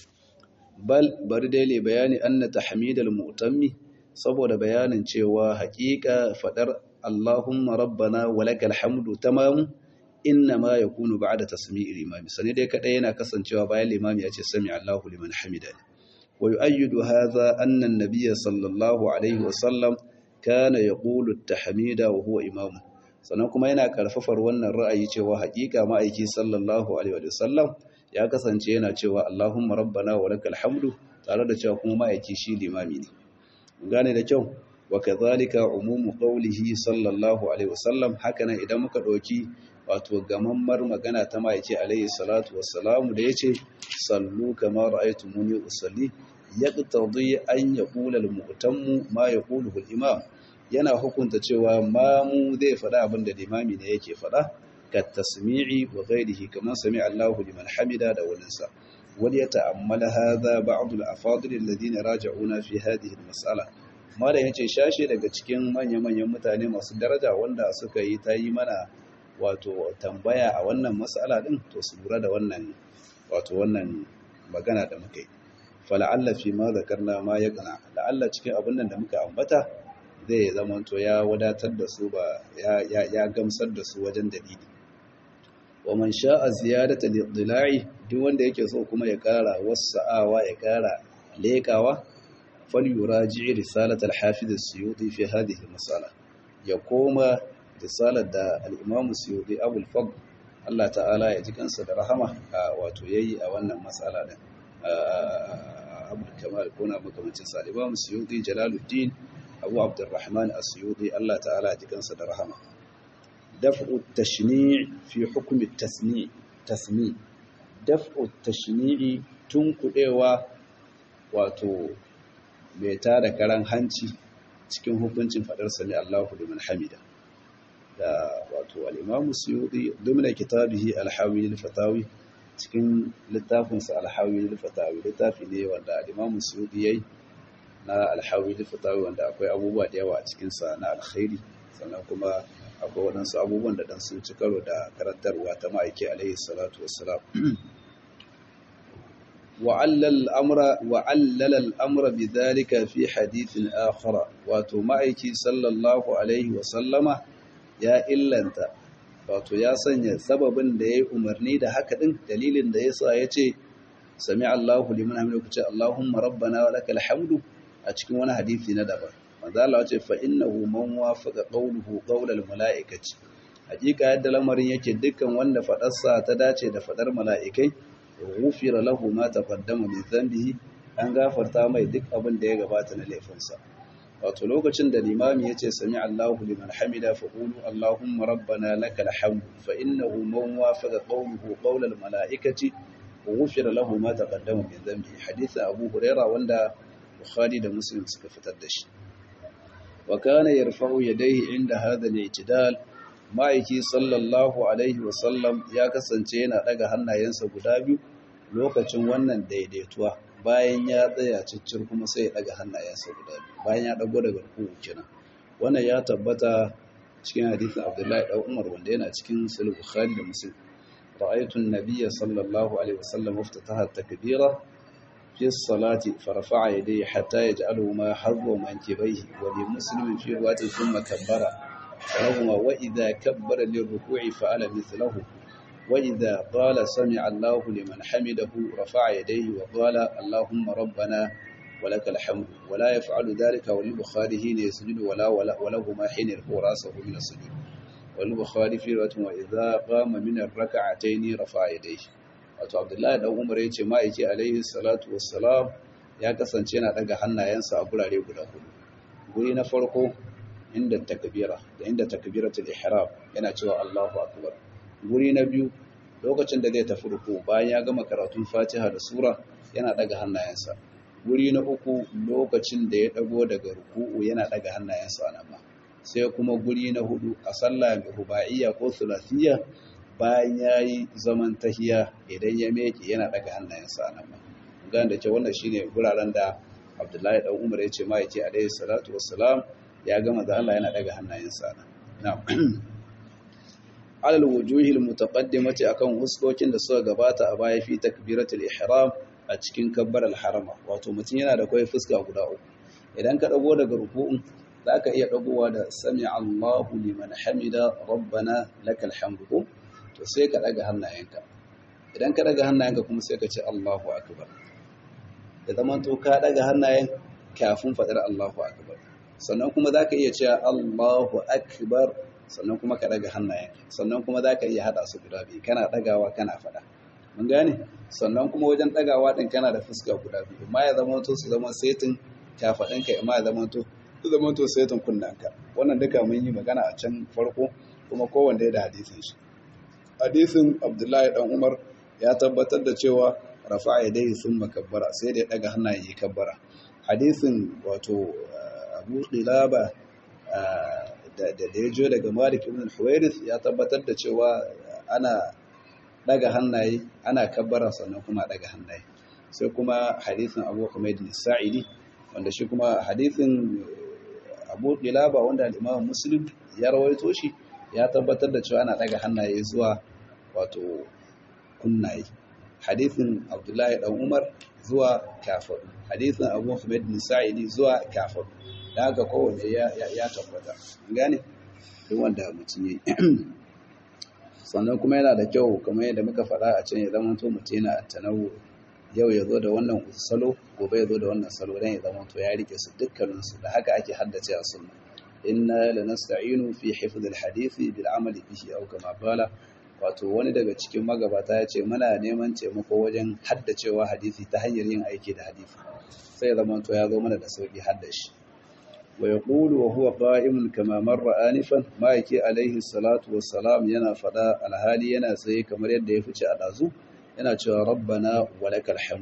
S1: bal bari dai le bayani anna tahmidal mu'tammi saboda bayanin cewa haƙiƙa fadar Allahumma rabbana walakal hamdu tamam inna ma yakunu ba'da tasmi'il imam sani dai kadai yana kasancewa bayan limami ya ce sami Allahu liman hamida wa yu'ayyidu hadha anna an-nabiy sallallahu alaihi wa sallam kana yaqulu at-tahmida wa huwa imam sannan kuma yana karfafar wannan ra'ayi cewa haƙiƙa ma'aiki sallallahu alaihi wa sallam ya kasance yana cewa Allahumma rabbana walakal hamdu tare da cewa kuma ma'aiki shi limami ne gane da kyau wa kadhalika umumu qawlihi sallallahu alaihi wasallam hakanan idan muka dauki wato gamammar magana ta ma'aiki alaihi salatu wassalamu da yace sallu kama ra'aytumuni usalli yaqtadi an yaqula al-mu'tammu ma yaquluhu al-imam yana hukunta cewa mamu zai faɗa abin da limami ne yake faɗa ka tasmi'i wa ghairihi kaman sami Allahu liman hamida da walinsa wal yata'ammala hadha ba'd al-afadil alladhina raja'una fi hadhihi al-mas'ala mala yace shashe daga cikin manya-manyan mutane masu daraja wanda suka yi ta yi mana wato tambaya a wannan mas'ala din to su lura da wannan wato wannan magana da muka yi fala'alla fi ma zakarna ma yaqna la'alla cikin abin nan da muka ambata zai zamanto ya wadatar da su ba ya gamsar da su wajen dalili wa man sha'a ziyadata lidla'i duk wanda yake so kuma ya kara wasa'awa ya kara lekawa falyuraji risalat al-hafiz as-suyuti fi hadhihi al-mas'ala ya koma risalar da al-imam as-suyuti abul fadl Allah ta'ala ya ji kansa da rahama wato yayi a wannan mas'ala din abul kamal kuna makamancin sa al-imam as-suyuti jalaluddin abu abdurrahman as-suyuti Allah ta'ala ji kansa da rahama daf'u tashni' fi hukmi tasni' tasmi' daf'u tashni'i tunkudewa wato mai tada karan hanci cikin hukuncin fadar sami Allahu liman hamida da wato al-imam as-suyuti dumna kitabihi al-hawi al-fatawi cikin littafinsa al-hawi al-fatawi littafi ne wanda al-imam as-suyuti yayi na alhawi da fitawi wanda akwai abubuwa da yawa a cikinsa na alkhairi sannan kuma akwai waɗansu abubuwan da ɗan sun ci karo da karantarwa ta ma'aiki alaihi salatu wassalam wa'allala al'amura bi zalika fi hadithin akhara wato ma'aiki sallallahu alaihi wasallama ya illanta wato ya sanya sababin da ya yi umarni da haka ɗin dalilin da ya sa ya ce sami Allahu liman hamidu ku ce Allahumma rabbana wa lakal hamdu a cikin wani hadisi na daban manzo Allah ce fa innahu man wafaqa qawluhu qawlal malaikati hakika yadda lamarin yake dukkan wanda fadarsa ta dace da fadar mala'ikai ghufira lahu ma taqaddama min dhanbihi an gafarta mai duk abin da ya gabata na laifinsa wato lokacin da limami yace sami Allahu liman hamida fa qulu Allahumma rabbana lakal hamdu fa innahu man wafaqa qawluhu qawlal malaikati ghufira lahu ma taqaddama min dhanbihi hadisi Abu Hurairah wanda Bukhari da Muslim suka fitar da shi. Wa kana yarfa'u yadayhi inda hadha al-i'tidal ma'aiki sallallahu alaihi wa sallam ya kasance yana daga hannayensa guda biyu lokacin wannan daidaituwa bayan ya tsaya ciccir kuma sai ya daga hannayensa guda biyu bayan ya dago daga ruku'u kenan wannan ya tabbata cikin hadisin Abdullahi dan Umar wanda yana cikin Sahih Bukhari da Muslim ra'aytu an-nabiyya sallallahu alaihi wasallam iftataha at-takbira في الصلاة فرفع يديه حتى يجعلهما حظ منكبيه ولمسلم في رواية ثم كبر فلهما وإذا كبر للركوع فعل مثله وإذا قال سمع الله لمن حمده رفع يديه وقال اللهم ربنا ولك الحمد ولا يفعل ذلك وللبخاري حين يسجد ولا ولهما حين يرفع راسه من السجود وللبخاري في رواية وإذا قام من الركعتين رفع يديه wato abdullahi dan umar ya ce ma'aiki alaihi salatu wassalam ya kasance yana daga hannayensa a gurare guda hudu guri na farko inda takbira da inda takbiratul ihram yana cewa Allahu akbar guri na biyu lokacin da zai tafi ruku bayan ya gama karatun Fatiha da sura yana daga hannayensa guri na uku lokacin da ya dago daga ruku'u yana daga hannayensa nan ma sai kuma guri na hudu a sallah ruba'iyya ko thulathiyya bayan ya yi zaman tahiya idan ya meke yana daga hannayensa a nan ma gan da ke wannan shine guraren da abdullahi dan umar ya ce ma yake alaihi salatu wassalam ya gama da Allah yana daga hannayensa a nan alal wujuhil mutaqaddimati akan huskokin da suka gabata a baya fi takbiratul ihram a cikin kabbar harama wato mutum yana da kai fuska guda uku idan ka dago daga ruku'un zaka iya dagowa da sami Allahu liman hamida rabbana lakal hamdu to sai ka daga hannayenka idan ka daga hannayenka kuma sai ka ce Allahu akbar da zaman to ka daga hannayen kafin fadar Allahu akbar sannan kuma zaka iya cewa Allahu akbar sannan kuma ka daga hannayen sannan kuma zaka iya hada su guda biyu kana dagawa kana fada mun gane sannan kuma wajen dagawa din kana da fuska guda biyu amma ya zama to su zama setin kafadin ka amma ya zama to su zama to setin kunnanka wannan duka mun yi magana a can farko kuma kowanne da hadisin shi hadisin abdullahi dan umar ya tabbatar da cewa rafa ya dai sun makabbara sai da ya daga hannayen yi kabbara hadisin wato abu qilaba da da ya jo daga malik ibn huwairis ya tabbatar da cewa ana daga hannaye ana kabbara sannan kuma daga hannaye sai kuma hadisin abu humaid sa'idi wanda shi kuma hadisin abu qilaba wanda al-imam muslim ya rawaito shi ya tabbatar da cewa ana daga hannaye zuwa wato kunnaye hadithin abdullahi dan umar zuwa kafir hadithin abu hamid bin sa'idi zuwa kafir da haka kowanne ya ya tabbata gane duk wanda mutum yi sannan kuma yana da kyau kamar yadda muka faɗa a can ya zama to mutum yana tanawu yau ya zo da wannan salo gobe ya zo da wannan salo dan ya zama to ya rike su dukkaninsu da haka ake haddace a sunna inna lanasta'inu fi hifdh al-hadith bil amali bihi aw kama qala wato wani daga cikin magabata ya ce muna neman taimako wajen haddacewa hadisi ta hanyar yin aiki da hadisi sai zama to ya zo mana da sauki haddashi wa yaqulu wa huwa qa'imun kama marra anifan ma yake alaihi salatu wassalam yana fada alhali yana tsaye kamar yadda ya fice a dazu yana cewa rabbana walakal hamd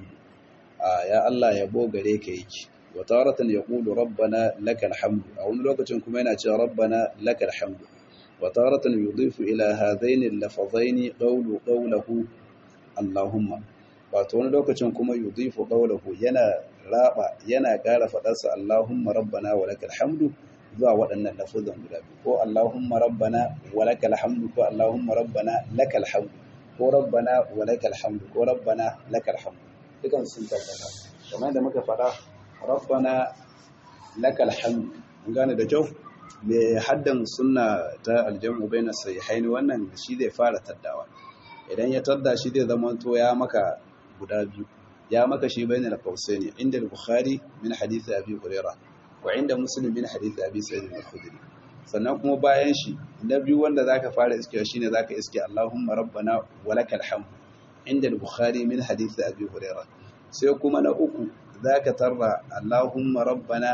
S1: ya Allah yabo gare ka yake وتارة يقول ربنا لك الحمد أو لوكة كما ينأتي ربنا لك الحمد وتارة يضيف إلى هذين اللفظين قول قوله اللهم وتون لوكة كما يضيف قوله ينا رابع ينا قال فتس اللهم ربنا ولك الحمد zuwa waɗannan lafuzan guda biyu ko Allahumma rabbana wa lakal hamdu ko Allahumma rabbana lakal hamdu ko rabbana wa lakal hamdu ko rabbana lakal hamdu dukan sun tabbata kamar da muka faɗa rabbana lakal hamd mun gane da kyau me haddan sunna ta aljamu baina sahihain wannan shi zai fara taddawa idan ya tadda shi zai zama to ya maka guda biyu ya maka shi bainal qausaini inda al-bukhari min hadith abi hurairah wa inda muslim min hadith abi sa'id al-khudri sannan kuma bayan shi na biyu wanda zaka fara iske shine zaka iske Allahumma rabbana walakal hamd inda al-bukhari min hadith abi hurairah sai kuma na uku ذاك ترى اللهم ربنا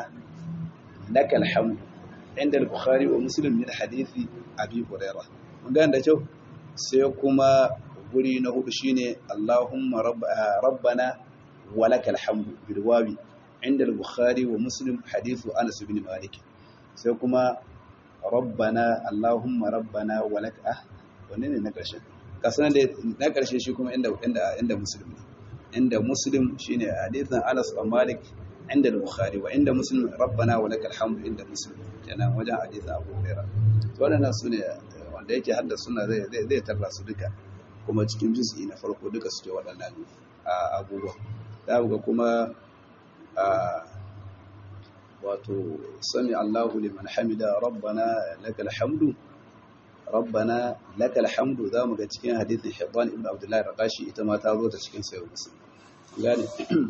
S1: لك الحمد عند البخاري ومسلم من حديث أبي هريرة وقال ده جو سيكما guri na hudu shine Allahumma rabbana walakal hamdu bil wawi inda al-bukhari wa muslim hadithu Anas ibn Malik sai kuma rabbana Allahumma rabbana walak ah wanne ne na karshe kasan da na karshe shi kuma inda inda inda muslim ne inda muslim shine hadithin Anas bin Malik
S2: inda al-bukhari wa inda muslim rabbana wa lakal hamdu inda muslim kenan wajen hadisi abu hurairah to wannan sune wanda yake hadda suna zai zai tarra su duka kuma cikin juz'i na farko duka suke waɗannan abubuwa za ga kuma wato sami Allahu liman hamida rabbana lakal hamdu rabbana lakal hamdu za mu ga cikin hadithin Hibban ibn Abdullah Raqashi ita ma ta zo ta cikin sayo Muslim gane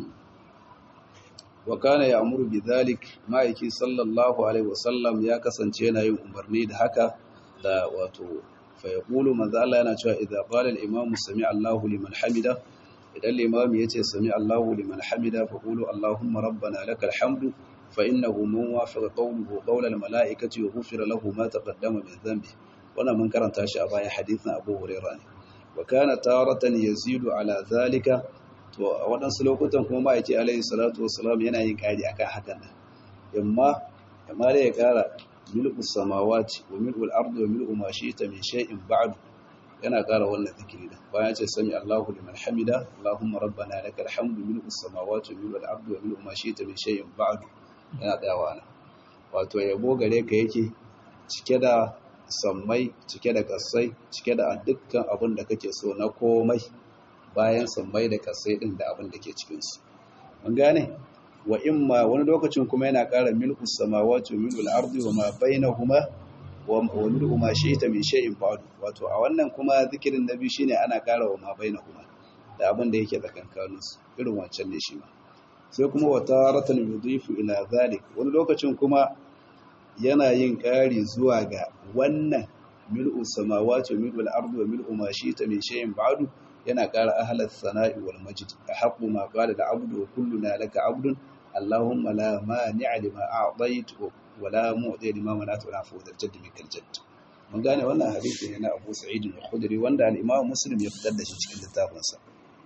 S2: wa kana ya'muru bidhalik ma'aiki sallallahu alaihi wasallam ya kasance yana yin umarni da haka da wato fa yaqulu manzo Allah yana cewa idza qala al-imam sami Allahu liman hamida idan limam yace sami Allahu liman hamida fa qulu Allahumma rabbana lakal hamdu فإنه من وافق قوله قول الملائكة وغفر له ما تقدم من ذنبه وانا من كرنت شيء باي حديثنا أبو هريرة وكان تارة يزيد على ذلك waɗansu lokutan kuma ma'aiki alaihi salatu wasalam yana yin ƙari akan hakan nan amma amma da ya ƙara milku samawati wa milku al-ardi wa milku ma shi'ta min shay'in ba'd yana ƙara wannan zikiri da bayan ce sami Allahu liman hamida Allahumma rabbana lakal hamdu milku samawati wa milku al-ardi wa milku ma shi'ta min shay'in ba'd yana tsayawa nan wato yabo gare ka yake cike da sammai cike da kasai cike da dukkan abin da kake so na komai bayan sammai da kasai din da abin da ke cikinsu mun gane wa imma wani lokacin kuma yana ƙara milku samawati wa milku al-ardi wa ma bainahuma wa milku ma shi'ta min shay'in ba'd wato a wannan kuma zikirin nabi shine ana ƙara wa ma bainahuma da abin da yake tsakankaninsu irin wancan ne shi ma sai kuma wata ratan yudifu ila zalik wani lokacin kuma yana yin ƙari zuwa ga wannan mil'u samawati wa mil'u al-ardi wa mil'u ma shi'ta min shay'in ba'du yana ƙara ahlat sana'i wal majd ahqqu ma qala al-'abdu wa kulluna laka 'abdun allahumma la mani'a lima a'tayt wa la mu'ti lima mana'ta wa la fawda al-jadd minkal jadd mun gane wannan hadisi ne na Abu Sa'id al-Khudri wanda al-Imam Muslim ya fitar da shi cikin littafinsa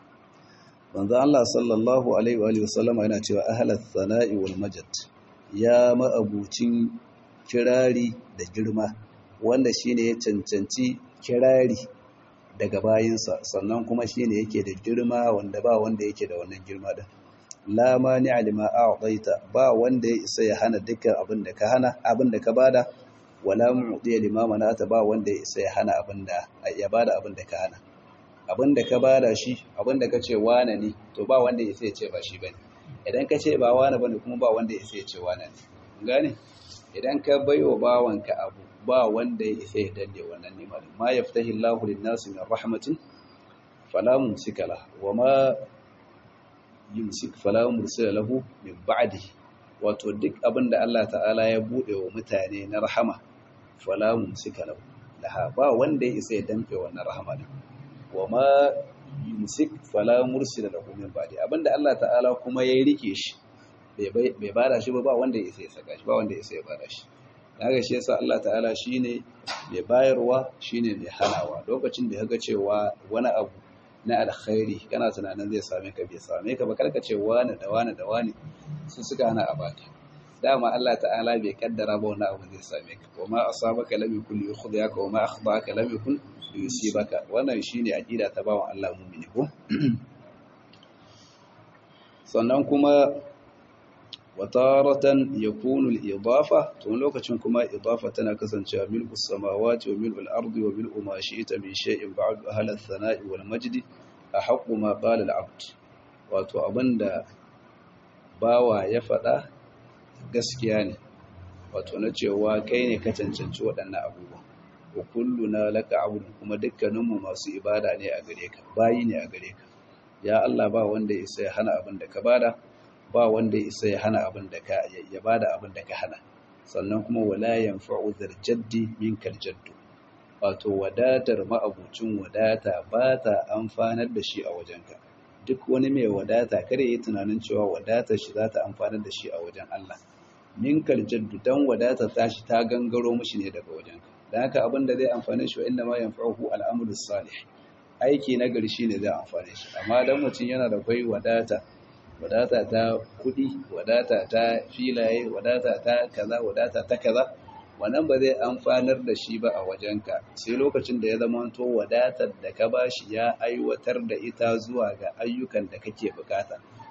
S2: manzo Allah sallallahu alaihi wa sallama yana cewa ahlat thana'i wal majad ya ma'abucin kirari da girma wanda shine ya cancanci kirari daga bayinsa sannan kuma shine yake da girma wanda ba wanda yake da wannan girma da la mani alima a'taita ba wanda ya isa ya hana dukkan abin da ka hana abin da ka bada wala mu'ti lima manata ba wanda ya isa ya hana abin da ya bada abin da ka hana abin da ka bada shi abin da ka ce wane ne to ba wanda ya sai ce ba shi bane idan ka ce ba wane bane kuma ba wanda ya sai ce wane ne gane idan ka baiwa bawanka abu ba wanda ya sai ya danne wannan nimar ma yaftahi Allahu lin-nasi min rahmatin fala mumsika la wa ma yumsik fala mursila lahu min ba'dihi wato duk abin da Allah ta'ala ya bude wa mutane na rahama fala mumsika lahu laha ba wanda ya isa ya damfe wannan rahama din wa ma yumsik fala mursila lahu min ba'di abinda Allah ta'ala kuma ya rike shi bai bada shi ba ba wanda ya sai saka shi ba wanda ya sai bada shi daga shi yasa Allah ta'ala shine mai bayarwa shine mai hanawa lokacin da kaga cewa wani abu na alkhairi kana tunanin zai same ka bai same ka ba karka ce wani da wani da wani su suka hana a baka dama Allah ta'ala bai kaddara ba wani abu zai same ka wa ma asabaka lam yakun yukhdiyaka wa ma akhdaka lam yakun yusibaka wannan shine aqida ta bawan Allah mu'mini ko sannan kuma wataratan yakunu al-idafa to lokacin kuma idafa tana kasancewa milku samawati wa milku al-ardi wa milku ma shi'ta min shay'in ba'd ahla ath-thana'i wal majd ahqqu ma qala al-'abd wato abinda bawa ya faɗa gaskiya ne wato na cewa kai ne ka cancanci waɗannan abubuwa wa kulluna laka abudun kuma dukkaninmu masu ibada ne a gare ka bayi ne a gare ka ya Allah ba wanda ya isa ya hana abin da ka bada ba wanda ya isa ya hana abin da ka ya bada abin da ka hana sannan kuma wala yanfa'u dhal jaddi minkal jaddu wato wadatar ma'abucin wadata ba ta amfanar da shi a wajenka duk wani mai wadata kada yi tunanin cewa wadatar shi za ta amfanar da shi a wajen Allah minkal jaddu dan wadatar tashi ta gangaro mishi ne daga wajenka dan haka abin da zai amfane shi wa inna ma yanfa'uhu al'amalu salih aiki na gari shine zai amfane shi amma dan mutum yana da kai wadata wadata ta kudi wadata ta filaye wadata ta kaza wadata ta kaza wannan ba zai amfanar da shi ba a wajenka sai lokacin da ya zama to wadatar da ka bashi ya aiwatar da ita zuwa ga ayyukan da kake bukata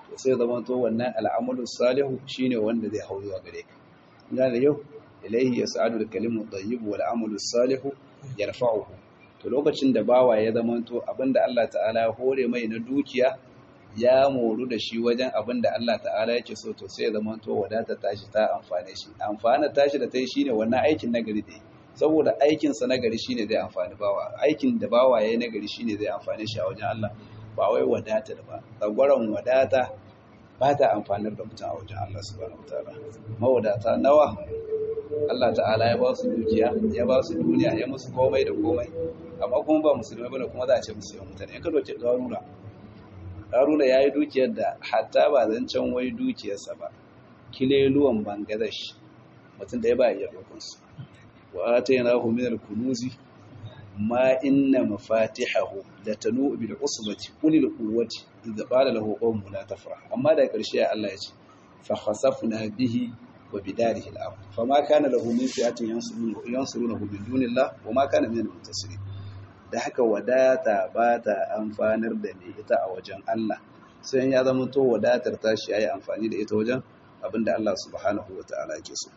S2: to sai zama to wannan al'amalu salihu shine wanda zai hau zuwa gare ka ina da yau ilaihi yas'adu al-kalimu tayyib wal amalu salihu yarfa'uhu to lokacin da bawa ya zama to abinda Allah ta'ala ya hore mai na dukiya ya moru da shi wajen abinda Allah ta'ala yake so to sai ya zama to wadata tashi ta amfane shi amfana tashi da tai shine wannan aikin nagari da saboda aikin sa nagari shine zai amfani bawa aikin da bawa yayi nagari shine zai amfane shi a wajen Allah ba wai wadata da ba tsagwaron wadata ba ta amfanar da mutum a wajen Allah subhanahu wataala mawadata nawa Allah ta'ala ya ba su dukiya ya ba su duniya ya musu komai da komai amma kuma ba musulmai bane kuma za a ce musu yawan mutane in ka doke garura garura ya yi dukiyar da hatta ba zancen wai dukiyarsa ba kileluwan bangladesh mutum da ya ba iya dokonsu wa ta yana hu minar kunuzi ma inna mafatihahu da tanu bil usbati ulil quwwati idza qala lahu qawmun la tafrah amma da karshe Allah ya ce fa khasafna bihi wa bidarihi al-ard fama kana lahu min fi'atin yansurunahu yansurunahu min dunillah wa ma kana min al-muntasirin da haka wadata ba ta amfanar da mai ita a wajen Allah sai ya zama to wadatar tashi yayi amfani da ita wajen abinda Allah subhanahu wa ta'ala yake so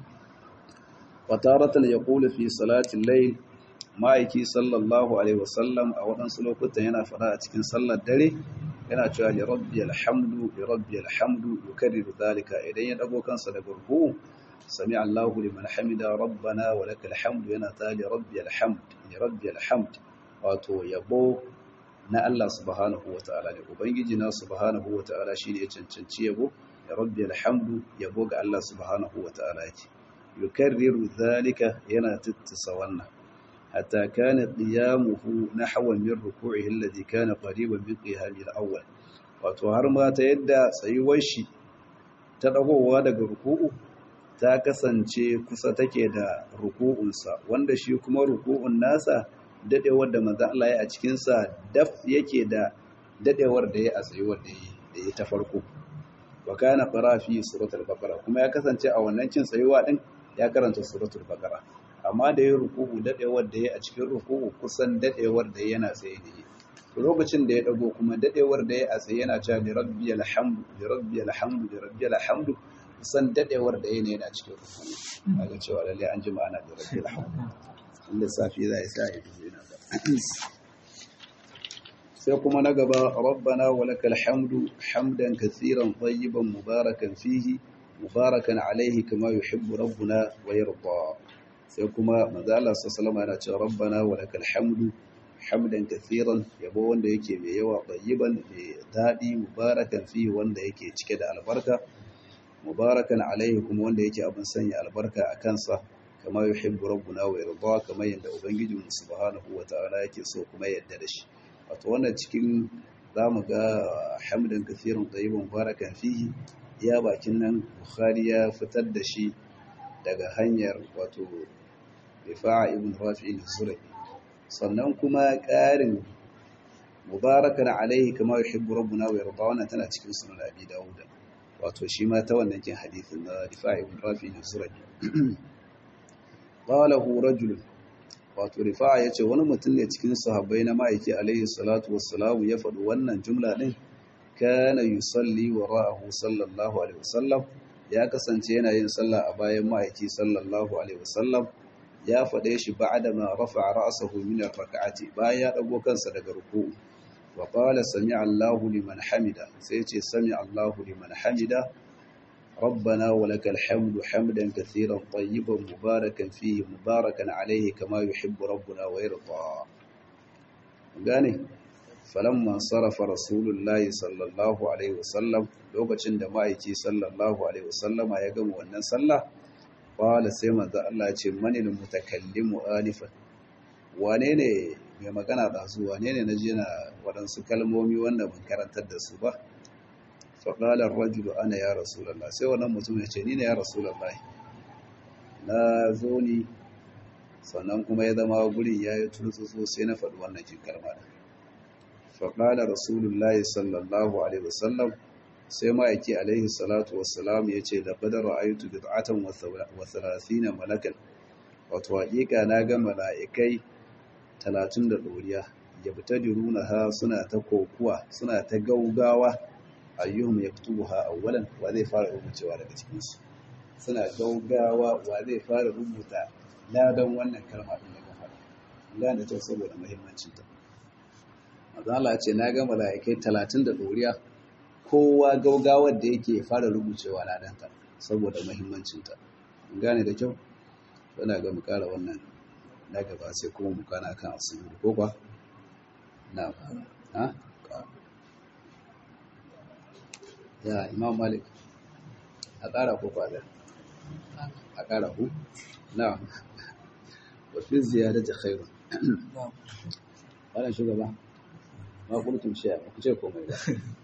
S2: wa taratan yaqulu fi salati al-layl ma'aiki sallallahu alaihi wasallam a waɗansu lokutan yana fara a cikin sallar dare yana cewa li rabbi alhamdu li rabbi alhamdu yukarriru dhalika idan ya dago kansa daga ruku sami Allahu liman hamida rabbana wa lakal hamdu yana ta li rabbi alhamd li rabbi alhamd wato yabo na Allah subhanahu wa ta'ala ne ubangiji na subhanahu wa ta'ala shine ya cancanci yabo li rabbi alhamdu yabo ga Allah subhanahu wa ta'ala yake yukarriru dhalika yana tittisa wannan حتى كان قيامه نحو من ركوعه الذي كان قريبا من قيامه الأول wato har ma ta yadda tsayuwar shi ta dagowa daga ruku'u ta kasance kusa take da ruku'unsa wanda shi kuma ruku'un nasa dadewar da manzo Allah ya a cikin sa daf yake da dadewar da ya a tsayuwar da ya da ta farko wa kana qara fi suratul baqara kuma ya kasance a wannan cin tsayuwa din ya karanta suratul baqara amma da ya ruku'u dadewar da ya a cikin ruku'u kusan dadewar da yana tsaye da yi to lokacin da ya dago kuma dadewar da ya a tsaye yana cewa li rabbiyal hamdu li rabbiyal hamdu li rabbiyal hamdu kusan dadewar da yana yana cikin ruku'u kaga cewa lalle an ji ma'ana da rabbiyal hamdu inda safi zai sa ya ji yana da sai kuma na gaba rabbana walakal hamdu hamdan katsiran tayyiban mubarakan fihi mubarakan alaihi kama yuhibbu rabbuna wa yarda sai kuma manzo Allah sallallahu yana cewa rabbana wa lakal hamdu hamdan kathiran yabo wanda yake mai yawa tayyiban mai dadi mubarakan fi wanda yake cike da albarka mubarakan alaihi kuma wanda yake abin sanya albarka a kansa kama yuhibbu rabbuna wa yarda kama yanda ubangijin subhanahu wa ta'ala yake so kuma yadda da shi wato wannan cikin zamu ga hamdan kathiran tayyiban mubarakan fihi ya bakin nan bukhari ya fitar da shi daga hanyar wato rifa'a ibn rafi'in surabi sannan kuma ƙarin mubarakan alaihi kama yuhibbu rabbuna wa yarda wannan tana cikin sunan abi dawud wato shi ma ta wannan kin hadisin na rifa'a ibn rafi'in surabi qalahu rajul wato rifa'a yace wani mutum ne cikin sahabbai na ma'aiki alaihi salatu wassalamu ya faɗi wannan jumla din kana yusalli wara'ahu sallallahu alaihi wasallam ya kasance yana yin sallah a bayan ma'aiki sallallahu alaihi wasallam ya faɗe shi ba'da ma rafa'a ra'sahu min ar-rak'ati bayan ya dago kansa daga ruku'u wa qala sami'a Allahu liman hamida sai ce sami'a Allahu liman hamida ربنا ولك الحمد حمدا كثيرا طيبا مباركا فيه مباركا عليه كما يحب ربنا ويرضى gane falamma sarrafa rasulullahi sallallahu alaihi wasallam lokacin da ma'aiki sallallahu alaihi wasallama ya gama wannan sallah qala sai manzo Allah ya ce manil mutakallimu alifan wane ne mai magana da su wane ne naji na waɗansu kalmomi wanda ban karantar da su ba fa qala ar-rajulu ana ya rasulullah sai wannan mutum ya ce ni ne ya rasulullah na zo ni sannan kuma ya zama gurin ya yi turtsutsu sai na faɗi wannan kin kalma da faƙala rasulullahi sallallahu alaihi wasallam sai ma'aiki alaihi salatu wassalam ya ce da badar ra'ayutu bid'atan wa thalathina malakan wato haƙiƙa na ga mala'ikai talatin da ɗoriya ya fita diruna ha suna ta kokuwa suna ta gaugawa
S1: ayyuhum yaktubuha awwalan wa zai fara rubucewa daga cikin su suna gaugawa wa zai fara rubuta ladan wannan kalma din daga fara gane ta saboda muhimmancin ta manzo Allah ce na ga malaikai 30 da doriya kowa gaugawar da yake fara rubucewa ladan ta saboda muhimmancin ta gane da kyau ina ga mu kara wannan na gaba sai kuma mu kana kan asiri ko kwa na ha ya imam malik a ƙara ko kwada a ƙara ku na wafi ziyara da khairu wannan shugaba ma kurtun shi ba ku ce komai ba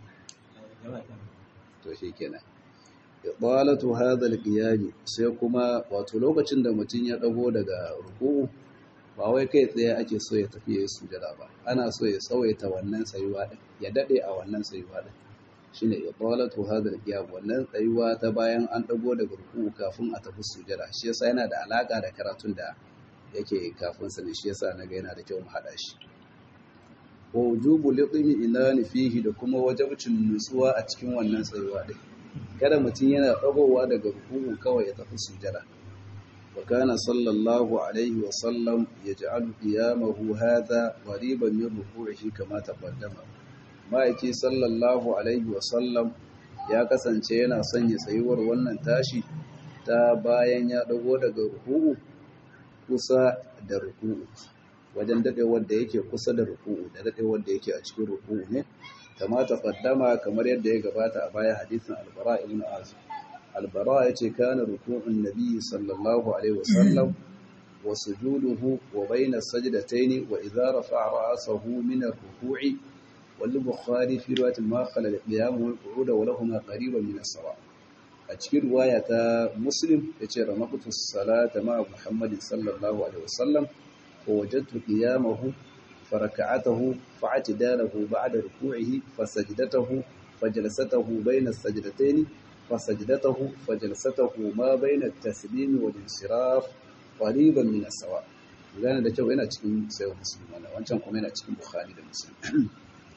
S1: to shi kenan ibalatu hadha alqiyam sai kuma wato lokacin da mutum ya dago daga ruku'u ba wai kai tsaye ake so ya tafi yayin sujada ba ana so ya tsawaita wannan tsayuwa din ya dade a wannan tsayuwa din shine ibalatu hadha alqiyam wannan tsayuwa ta bayan an dago daga ruku'u kafin a tafi sujada shi yasa yana da alaka da karatun da yake kafin sa ne shi yasa naga yana da kyau mu hada shi wa wujubu liqimi ilani fihi da kuma wajibcin nutsuwa a cikin wannan tsayuwa din kada mutum yana tsagowa daga ruku'u kawai ya tafi sujada wa kana sallallahu alaihi wa sallam yaj'alu qiyamahu hadha qariban min ruku'ihi kama taqaddama ma'aiki sallallahu alaihi wa sallam ya kasance yana sanya tsayuwar wannan tashi ta bayan ya dago daga ruku'u kusa da ruku'u wajen dadewar da yake kusa da ruku'u da dadewar da yake a cikin ruku'u ne kama taqaddama kamar yadda ya gabata a baya hadisin albara ibn azib albara yace kana ruku'un nabiy sallallahu alaihi wasallam wa sujuduhu wa bayna sajdatayn wa idha rafa'a ra'sahu min ar-ruku'i wal bukhari fi riwayat ma khala al-qiyam wal qu'ud wa lahumā qariban min as-sawa a cikin riwaya ta muslim yace ramaqtu as-salata ma muhammadin sallallahu alaihi wasallam wa wajadtu qiyamahu فركعته فاعتداله بعد ركوعه فسجدته فجلسته بين السجدتين فسجدته فجلسته ما بين التسليم والانصراف قريبا من السواء gane da kyau yana cikin sayo musulmi wannan wancan kuma yana cikin bukhari da muslim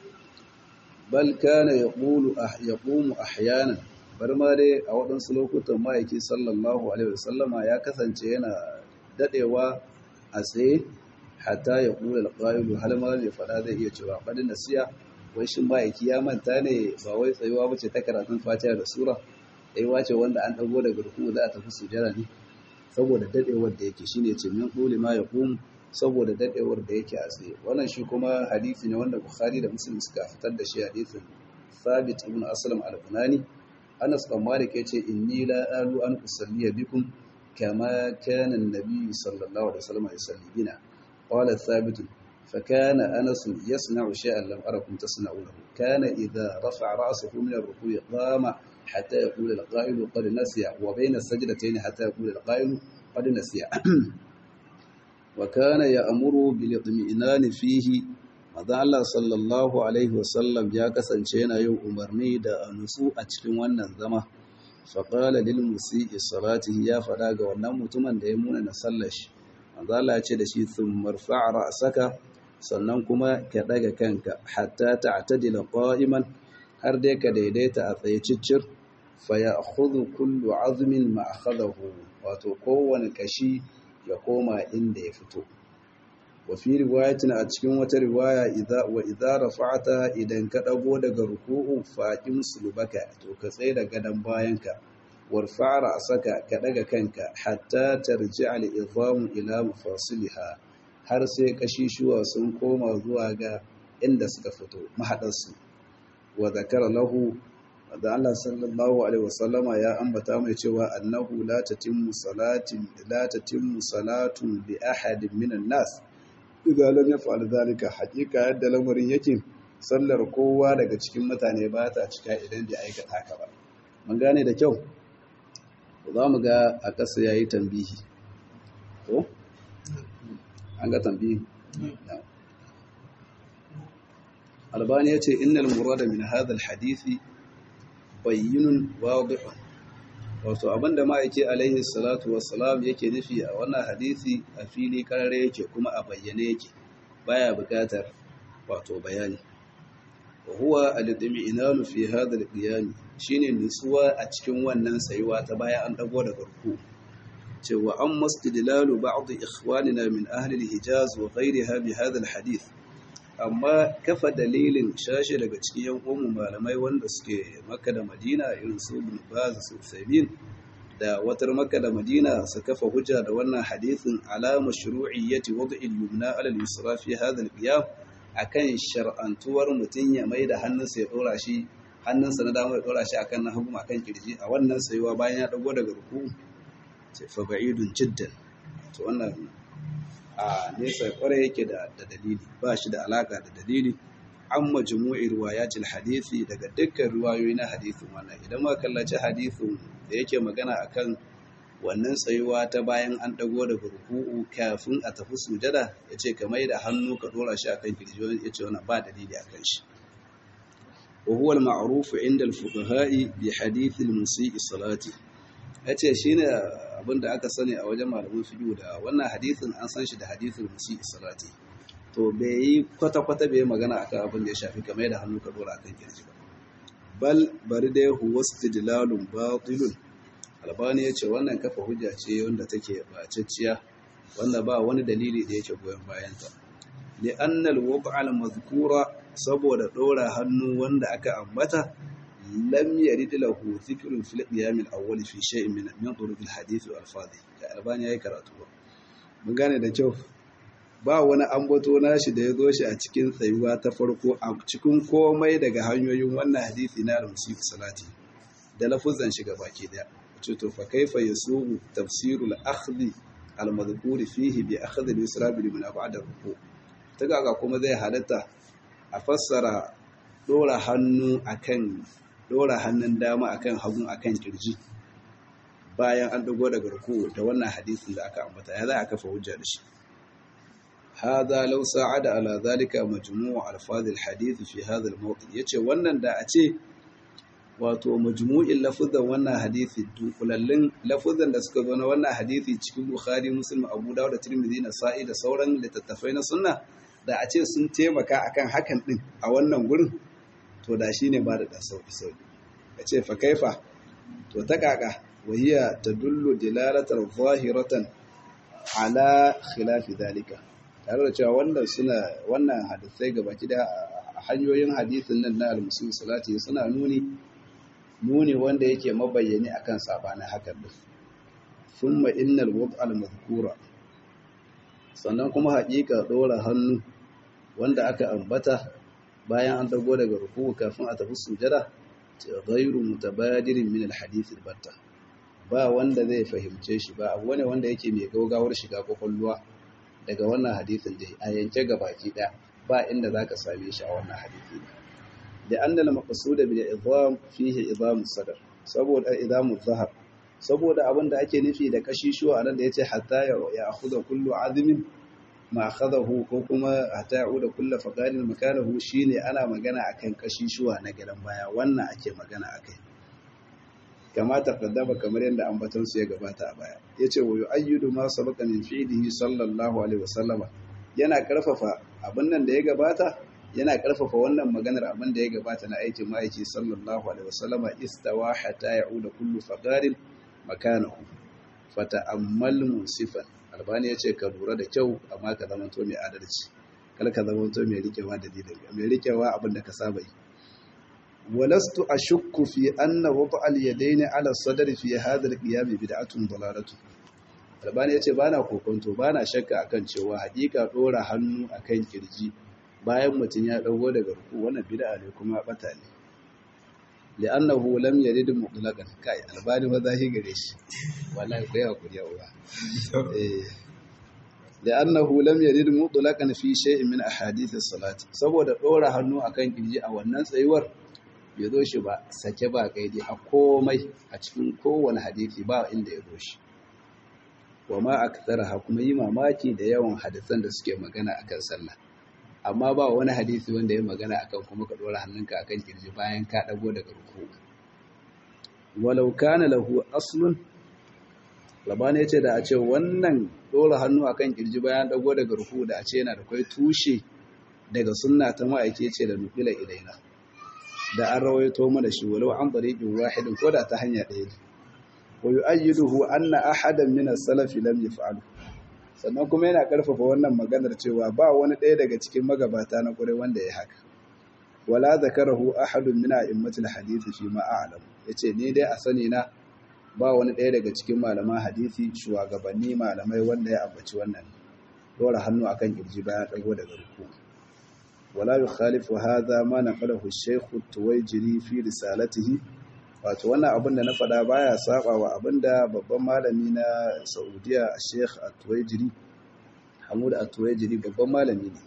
S1: bal kana yaqulu ah yaqumu ahyanan bar ma dai a waɗansu lokutan ma'aiki sallallahu alaihi wasallama ya kasance yana dadewa a tsaye hatta ya kula alƙa'ilu har ma mai fada zai iya cewa faɗin nasiya wai shin ma'aiki ya manta ne ba wai tsayuwa bace ta karatun fatiha da sura tsayuwa ce wanda an ɗago daga ruku za a tafi sujara ne saboda dadewar da yake shine ce min quli ma yaqum saboda dadewar da yake a tsaye wannan shi kuma hadisi ne wanda bukhari da muslim suka fitar da shi hadisin sabit ibn aslam al-bunani anas bin malik yace inni la alu an usalliya bikum kama kana an-nabi sallallahu alaihi wasallam yusalli bina قال ثابت فكان أنس يصنع شيئا لم أركم تصنعونه كان إذا رفع رأسه من الركوع قام حتى يقول القائل قد نسي وبين السجدتين حتى يقول القائل قد نسي وكان يأمر بالاطمئنان فيه maza Allah sallallahu alaihi wasallam ya kasance yana yin umarni da a nutsu a cikin wannan zama faƙala lil musi'i salatihi ya faɗa ga wannan mutumin da ya muna na sallar shi manzala ya ce da shi sun marfa ra'saka sannan kuma ka daga kanka hatta ta'tadila qa'iman har dai ka daidaita a tsaye ciccir fa ya'khudhu kullu 'azmin ma akhadahu wato kowane kashi ya koma inda ya fito wa fi riwayatin a cikin wata riwaya idza wa idza rafa'ta idan ka dago daga ruku'u faqim sulbaka to ka tsaye da gadan bayanka warfa ra'saka ka daga kanka hatta tarji'a al-idhamu ila mafasiliha har sai kashishuwa sun koma zuwa ga inda suka fito mahadarsu wa zakara lahu da Allah sallallahu alaihi wasallama ya ambata mai cewa annahu la tatimmu salatin la tatimmu salatun bi ahadin minan nas idza lam yaf'al dhalika haqiqa yadda lamarin yake sallar kowa daga cikin mutane ba ta cika idan bai aikata haka ba mun gane da kyau za mu ga a ƙasa ya yi tambihi ko? an ga tambihi albani ya ce innal murada min hadal hadithi bayyinun wadihun wato abinda ma'aike alaihi salatu wassalam yake nufi a wannan hadithi a fili karare yake kuma a bayyane yake baya buƙatar wato bayani huwa al-itmi'nanu fi hadha al-qiyam shine nutsuwa a cikin wannan tsayuwa ta bayan an dago daga ruku cewa an mastidlalu ba'd ikhwanina min ahli al-hijaz wa ghayriha bi hadha al-hadith amma kafa dalilin shashe daga cikin yan uwan malamai wanda suke Makka da Madina irin su Ibn Baz su Uthaymeen da watar Makka da Madina su kafa hujja da wannan hadithin ala mashru'iyyati wad'i al-yumna ala al-yusra fi hadha al-qiyam akan shar'antuwar mutun ya mai da hannunsa ya dora shi hannunsa na dama ya dora shi akan na hagu akan kirji a wannan sayuwa bayan ya dago daga ruku sai fa ba'idun jiddan to wannan a nesa kwarai yake da dalili ba shi da alaka da dalili an majmu'i riwayatil hadisi daga dukkan riwayoyi na hadisin wannan idan muka kallaci hadisin da yake magana akan wannan tsayuwa ta bayan an dago daga ruku'u kafin a tafi sujada yace ka mai da hannu ka dora shi akan kirji yace wannan ba dalili akan shi wa huwa al-ma'ruf 'inda al-fuqaha'i bi hadith al-musii salati yace shine abinda aka sani a wajen malaman fiqh da wannan hadisin an san shi da hadithul musii salati to bai yi kwata-kwata bai magana akan abin da ya shafi kamar da hannu ka dora akan kirji ba bal bari dai huwa istidlalun batilun albani yace wannan kafa hujja ce wanda take bacacciya wanda ba wani dalili da yake goyon bayan ta li anna al-wad'a al-madhkura saboda dora hannu wanda aka ambata lam yarid lahu dhikrun fil qiyam al-awwal fi shay'in min min turuq al-hadith wal alfadhi ya albani yayi karatu mun gane da kyau ba wani ambato nashi da ya zo shi a cikin tsayuwa ta farko a cikin komai daga hanyoyin wannan hadisi na al-musif salati da lafuzan shi baki daya ce to fa kaifa yasuhu tafsirul akhdhi al-madhkur fihi bi akhdhi al-yusra bil min ba'da ruku ta ga kuma zai halatta a fassara dora hannu akan dora hannun dama akan hagun akan kirji bayan an dago daga ruku da wannan hadisin da aka ambata ya za a kafa hujja da shi هذا لو ساعد على ذلك مجموع الفاظ الحديث في هذا الموطن yace wannan da a ce wato majmu'in lafuzan wannan hadisi dunkulallin lafuzan da suka zo na wannan hadisi cikin Bukhari Muslim Abu Dawud da Tirmidhi na Sa'i da sauran littattafai na sunna da a ce sun taimaka akan hakan din a wannan gurin to da shine ba da da sauki sauki yace fa kaifa to ta kaka wahiya tadullu dilalatan zahiratan ala khilafi dalika tare da cewa wannan suna wannan hadisai gabaki da hanyoyin hadisin nan na al-musulmi salati suna nuni nuni wanda yake mabayyani akan sabanin hakan din thumma innal wad'a al-madhkura sannan kuma haƙiƙa dora hannu wanda aka ambata bayan an dago daga ruku kafin a tafi sujada ghayru mutabadirin min al-hadith al-batta ba wanda zai fahimce shi ba abu ne wanda yake mai gaugawar shiga kwakwalwa daga wannan hadisin dai a yanke baki ɗaya ba inda zaka same shi a wannan hadisi ne da annal maqsuda bil idham fihi idham sadr saboda idhamu zahar saboda abin da ake nufi da kashishuwa anan da yace hatta ya akhudha kullu azmin ma akhadahu ko kuma hatta ya'uda kullu faqarin makanahu shine ana magana akan kashishuwa na gidan baya wannan ake magana akai kama taqaddama kamar yadda ambaton su ya gabata a baya yace wa yu'ayyidu ma sabaqa min fi'lihi sallallahu alaihi wasallama yana karfafa abin nan da ya gabata yana karfafa wannan maganar abin da ya gabata na aikin ma'aiki sallallahu alaihi wasallama istawa hatta ya'uda kullu faqarin makanahu fata'ammal musifan albani yace ka lura da kyau amma ka zama to mai adalci kar ka zama to mai rikewa da dalilin mai rikewa abin da ka saba yi ولست أشك في أن وضع اليدين على الصدر في هذا القيام بدعة ضلالة Albani ya ce ba na kokonto ba na shakka akan cewa hakika ɗora hannu akan kirji bayan mutum ya ɗago daga ruku wannan bid'a ne kuma bata ne li'annahu lam yarid mutlaqan kai albani ba zahi gare shi wallahi kai hakuri ya uwa eh li'annahu lam yarid mutlaqan fi shay'in min ahadith as-salat saboda ɗora hannu akan kirji a wannan tsayuwar bai zo shi ba sake ba kaidi a komai a cikin kowane hadisi ba inda ya zo shi wa ma aktharaha kuma yi mamaki da yawan hadisan da suke magana akan sallah amma ba wani hadisi wanda ya magana akan kuma ka dora hannunka akan kirji bayan ka dago daga ruku walau kana lahu aslun labani yace da a ce wannan dora hannu akan kirji bayan dago daga ruku da a ce yana da kai tushe daga sunna ta ma'aike ce da nufila ilaina
S2: da an rawaito mana shi walau an tariqin wahidin ko da ta hanya ɗaya ne wa yu'ayyiduhu anna ahadan min as-salaf lam yaf'alu sannan kuma yana karfafa wannan maganar cewa ba wani ɗaya daga cikin magabata na ƙure wanda ya haka wala zakarahu ahadun min a'immatil hadisi fi ma a'lam yace ni dai a sani na ba wani ɗaya daga cikin malaman hadisi shugabanni malamai wanda ya ambaci wannan dora hannu akan kirji bayan dago daga ruku wala yukhalifu hadha ma naqalahu ash-shaykh at-tuwayjiri fi risalatihi wato wannan abin da na faɗa baya saba wa abinda babban malami na Saudiya Sheikh At-Tuwaijiri Hamud At-Tuwaijiri babban malami ne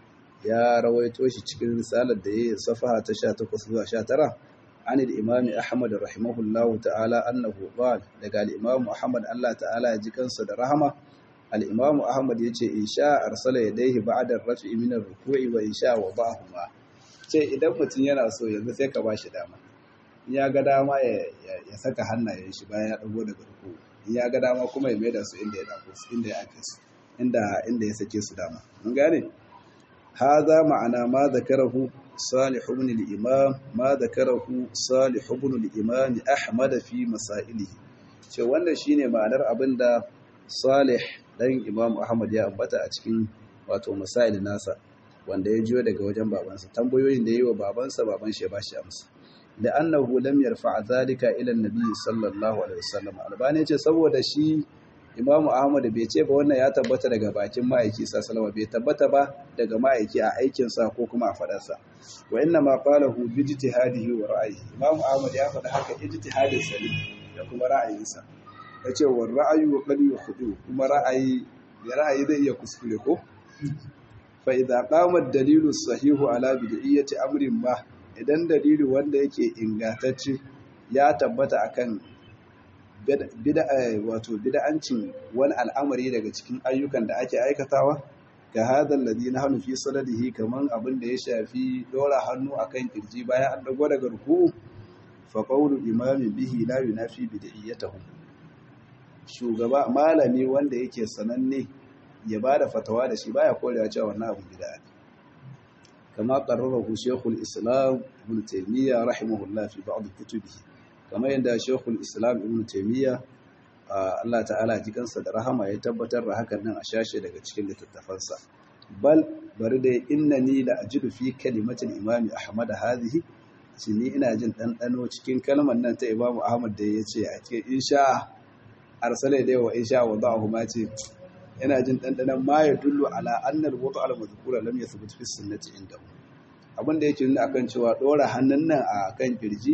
S2: ya rawaito shi cikin risalar da yayi safaha ta 18 zuwa 19 an al-Imam Ahmad rahimahullahu ta'ala annahu qala daga al-Imam Ahmad Allah ta'ala ya ji kansa da rahama al-Imam Ahmad yace insha arsala yadayhi ba'da ar-raf'i min ar-ruku'i wa insha wada'ahuma ce idan mutum yana so yanzu sai ka bashi dama ya ga dama ya saka hannayen shi bayan ya dago daga ruku ya ga dama kuma ya maida su inda ya dako su inda ya ake su inda inda ya sake su dama mun gane hadha ma'ana ma zakarahu salih ibn al-imam ma zakarahu salih ibn al-imam ahmad fi masailihi ce wannan shine ma'anar abinda salih dan imam ahmad ya ambata a cikin wato masail nasa wanda ya jiyo daga wajen babansa tambayoyin da yayi wa babansa baban shi ya bashi amsa لأنه لم يرفع ذلك إلى النبي صلى الله عليه وسلم albani ce saboda shi Imam Ahmad bai ce ba wannan ya tabbata daga bakin ma'aiki sallallahu bai tabbata ba daga ma'aiki a aikin sa ko kuma a fadar sa wa inna ma qalahu bi ijtihadihi wa ra'yihi Imam Ahmad ya faɗa haka ijtihadin sa ne da kuma ra'ayin sa yace wa ra'ayu wa qad yukhdu kuma ra'ayi ya ra'ayi zai iya kuskure ko fa idza qama ad-dalilu sahihu ala bid'iyyati amrin ma idan dalili wanda yake ingantacce ya tabbata akan bid'a wato bid'ancin wani al'amari daga cikin ayyukan da ake aikatawa ga hadal ladhi nahnu fi sadadihi kaman abin da ya shafi dora hannu akan kirji bayan an dago daga ruku fa qawlu imami bihi la yunafi bid'iyyatahu shugaba malami wanda yake sananne ya bada fatawa da shi baya korewa cewa wannan abu bid'a ne كما قرره شيخ الإسلام ابن تيمية رحمه الله في بعض كتبه كما عند شيخ الإسلام ابن تيمية Allah ta'ala ji kansa da rahama ya tabbatar da hakan nan a shashe daga cikin littattafansa bal bari da innani la ajidu fi kalimatil imam ahmad hadhihi shi ni ina jin ɗanɗano cikin kalmar nan ta imam ahmad da ya ce a cikin insha arsala da wa insha wa da'ahu ma ce yana jin ɗanɗanon ma ya dullu ala annal wato al mazkura lam yathbut fi sunnati inda abin da yake nuna akan cewa ɗora hannun nan a kan kirji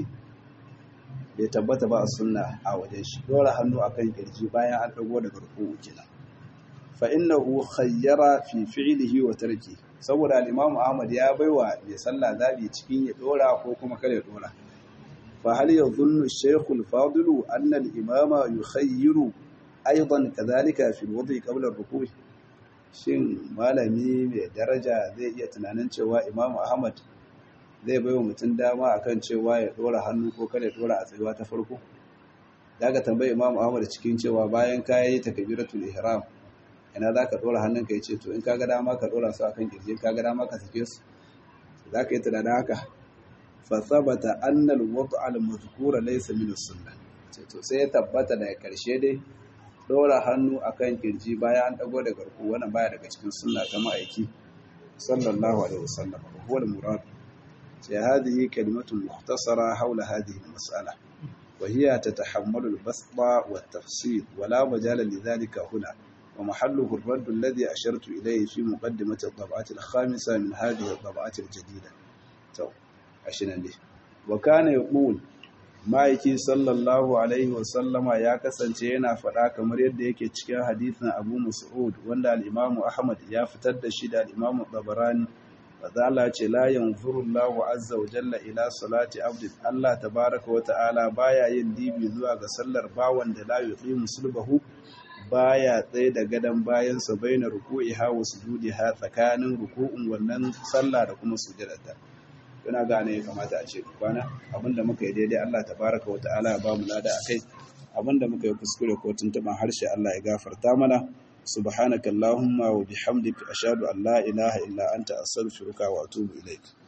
S2: bai tabbata ba a sunna a wajen shi ɗora hannu a kan kirji bayan an ɗago daga ruku'u kenan fa innahu khayyara fi fi'lihi wa tarki saboda al-imam Ahmad ya baiwa mai sallah zabi cikin ya ɗora ko kuma kada ya ɗora fa hal yadhunnu ash-shaykh al-fadilu anna al-imama yukhayyiru aidan kadhalika fi alwadi qabla ar-ruku' shin malami mai daraja zai iya tunanin cewa Imam Ahmad zai baiwa mutum dama akan cewa ya dora hannu ko kada ya dora a tsayuwa ta farko daga tambayi Imam Ahmad cikin cewa bayan ka yi takbiratul ihram ina zaka dora hannunka yace to in kaga dama ka dora su akan kirji kaga dama ka sake su zaka yi tunanin haka fa thabata anna al-wad'a al-madhkura laysa min as-sunnah to sai ya tabbata daga karshe dai ɗora hannu a kan kirji bayan an ɗago da garku wannan baya daga cikin sunna ta ma'aiki sallallahu alaihi wasallam huwa al-murad sai hadhihi kalimatun mukhtasara hawla hadhihi al-mas'ala wa hiya tatahammalu al-basṭa wa at-tafsil wa la majala li dhalika huna wa mahalluhu ar-radd alladhi ashartu ilayhi fi muqaddimati ad-dab'ati al-khamisa min hadhihi ad-dab'ati al-jadida to ashinan dai wa kana yaqul ma'aiki sallallahu alaihi wasallama ya kasance yana faɗa kamar yadda yake cikin hadithin abu mas'ud wanda al'imamu ahmad ya fitar da shi da al'imamu babarani fadala ce la yanzuru Allahu azza wa jalla ila salati abdin Allah tabaraka wa ta'ala baya yin dibi zuwa ga sallar bawan da la yuqimu sulbahu baya tsaye da gadan bayan sa baina ruku'iha wa sujudiha tsakanin ruku'un wannan sallah da kuma sujudarta yana gane ya kamata a ce kwana abinda muka yi daidai Allah tabaraka wa ta'ala ya bamu lada akai abinda muka yi kuskure ko tuntuban harshe Allah ya gafarta mana subhanaka allahumma wa bihamdika ashhadu an la ilaha illa anta astaghfiruka wa atubu ilaik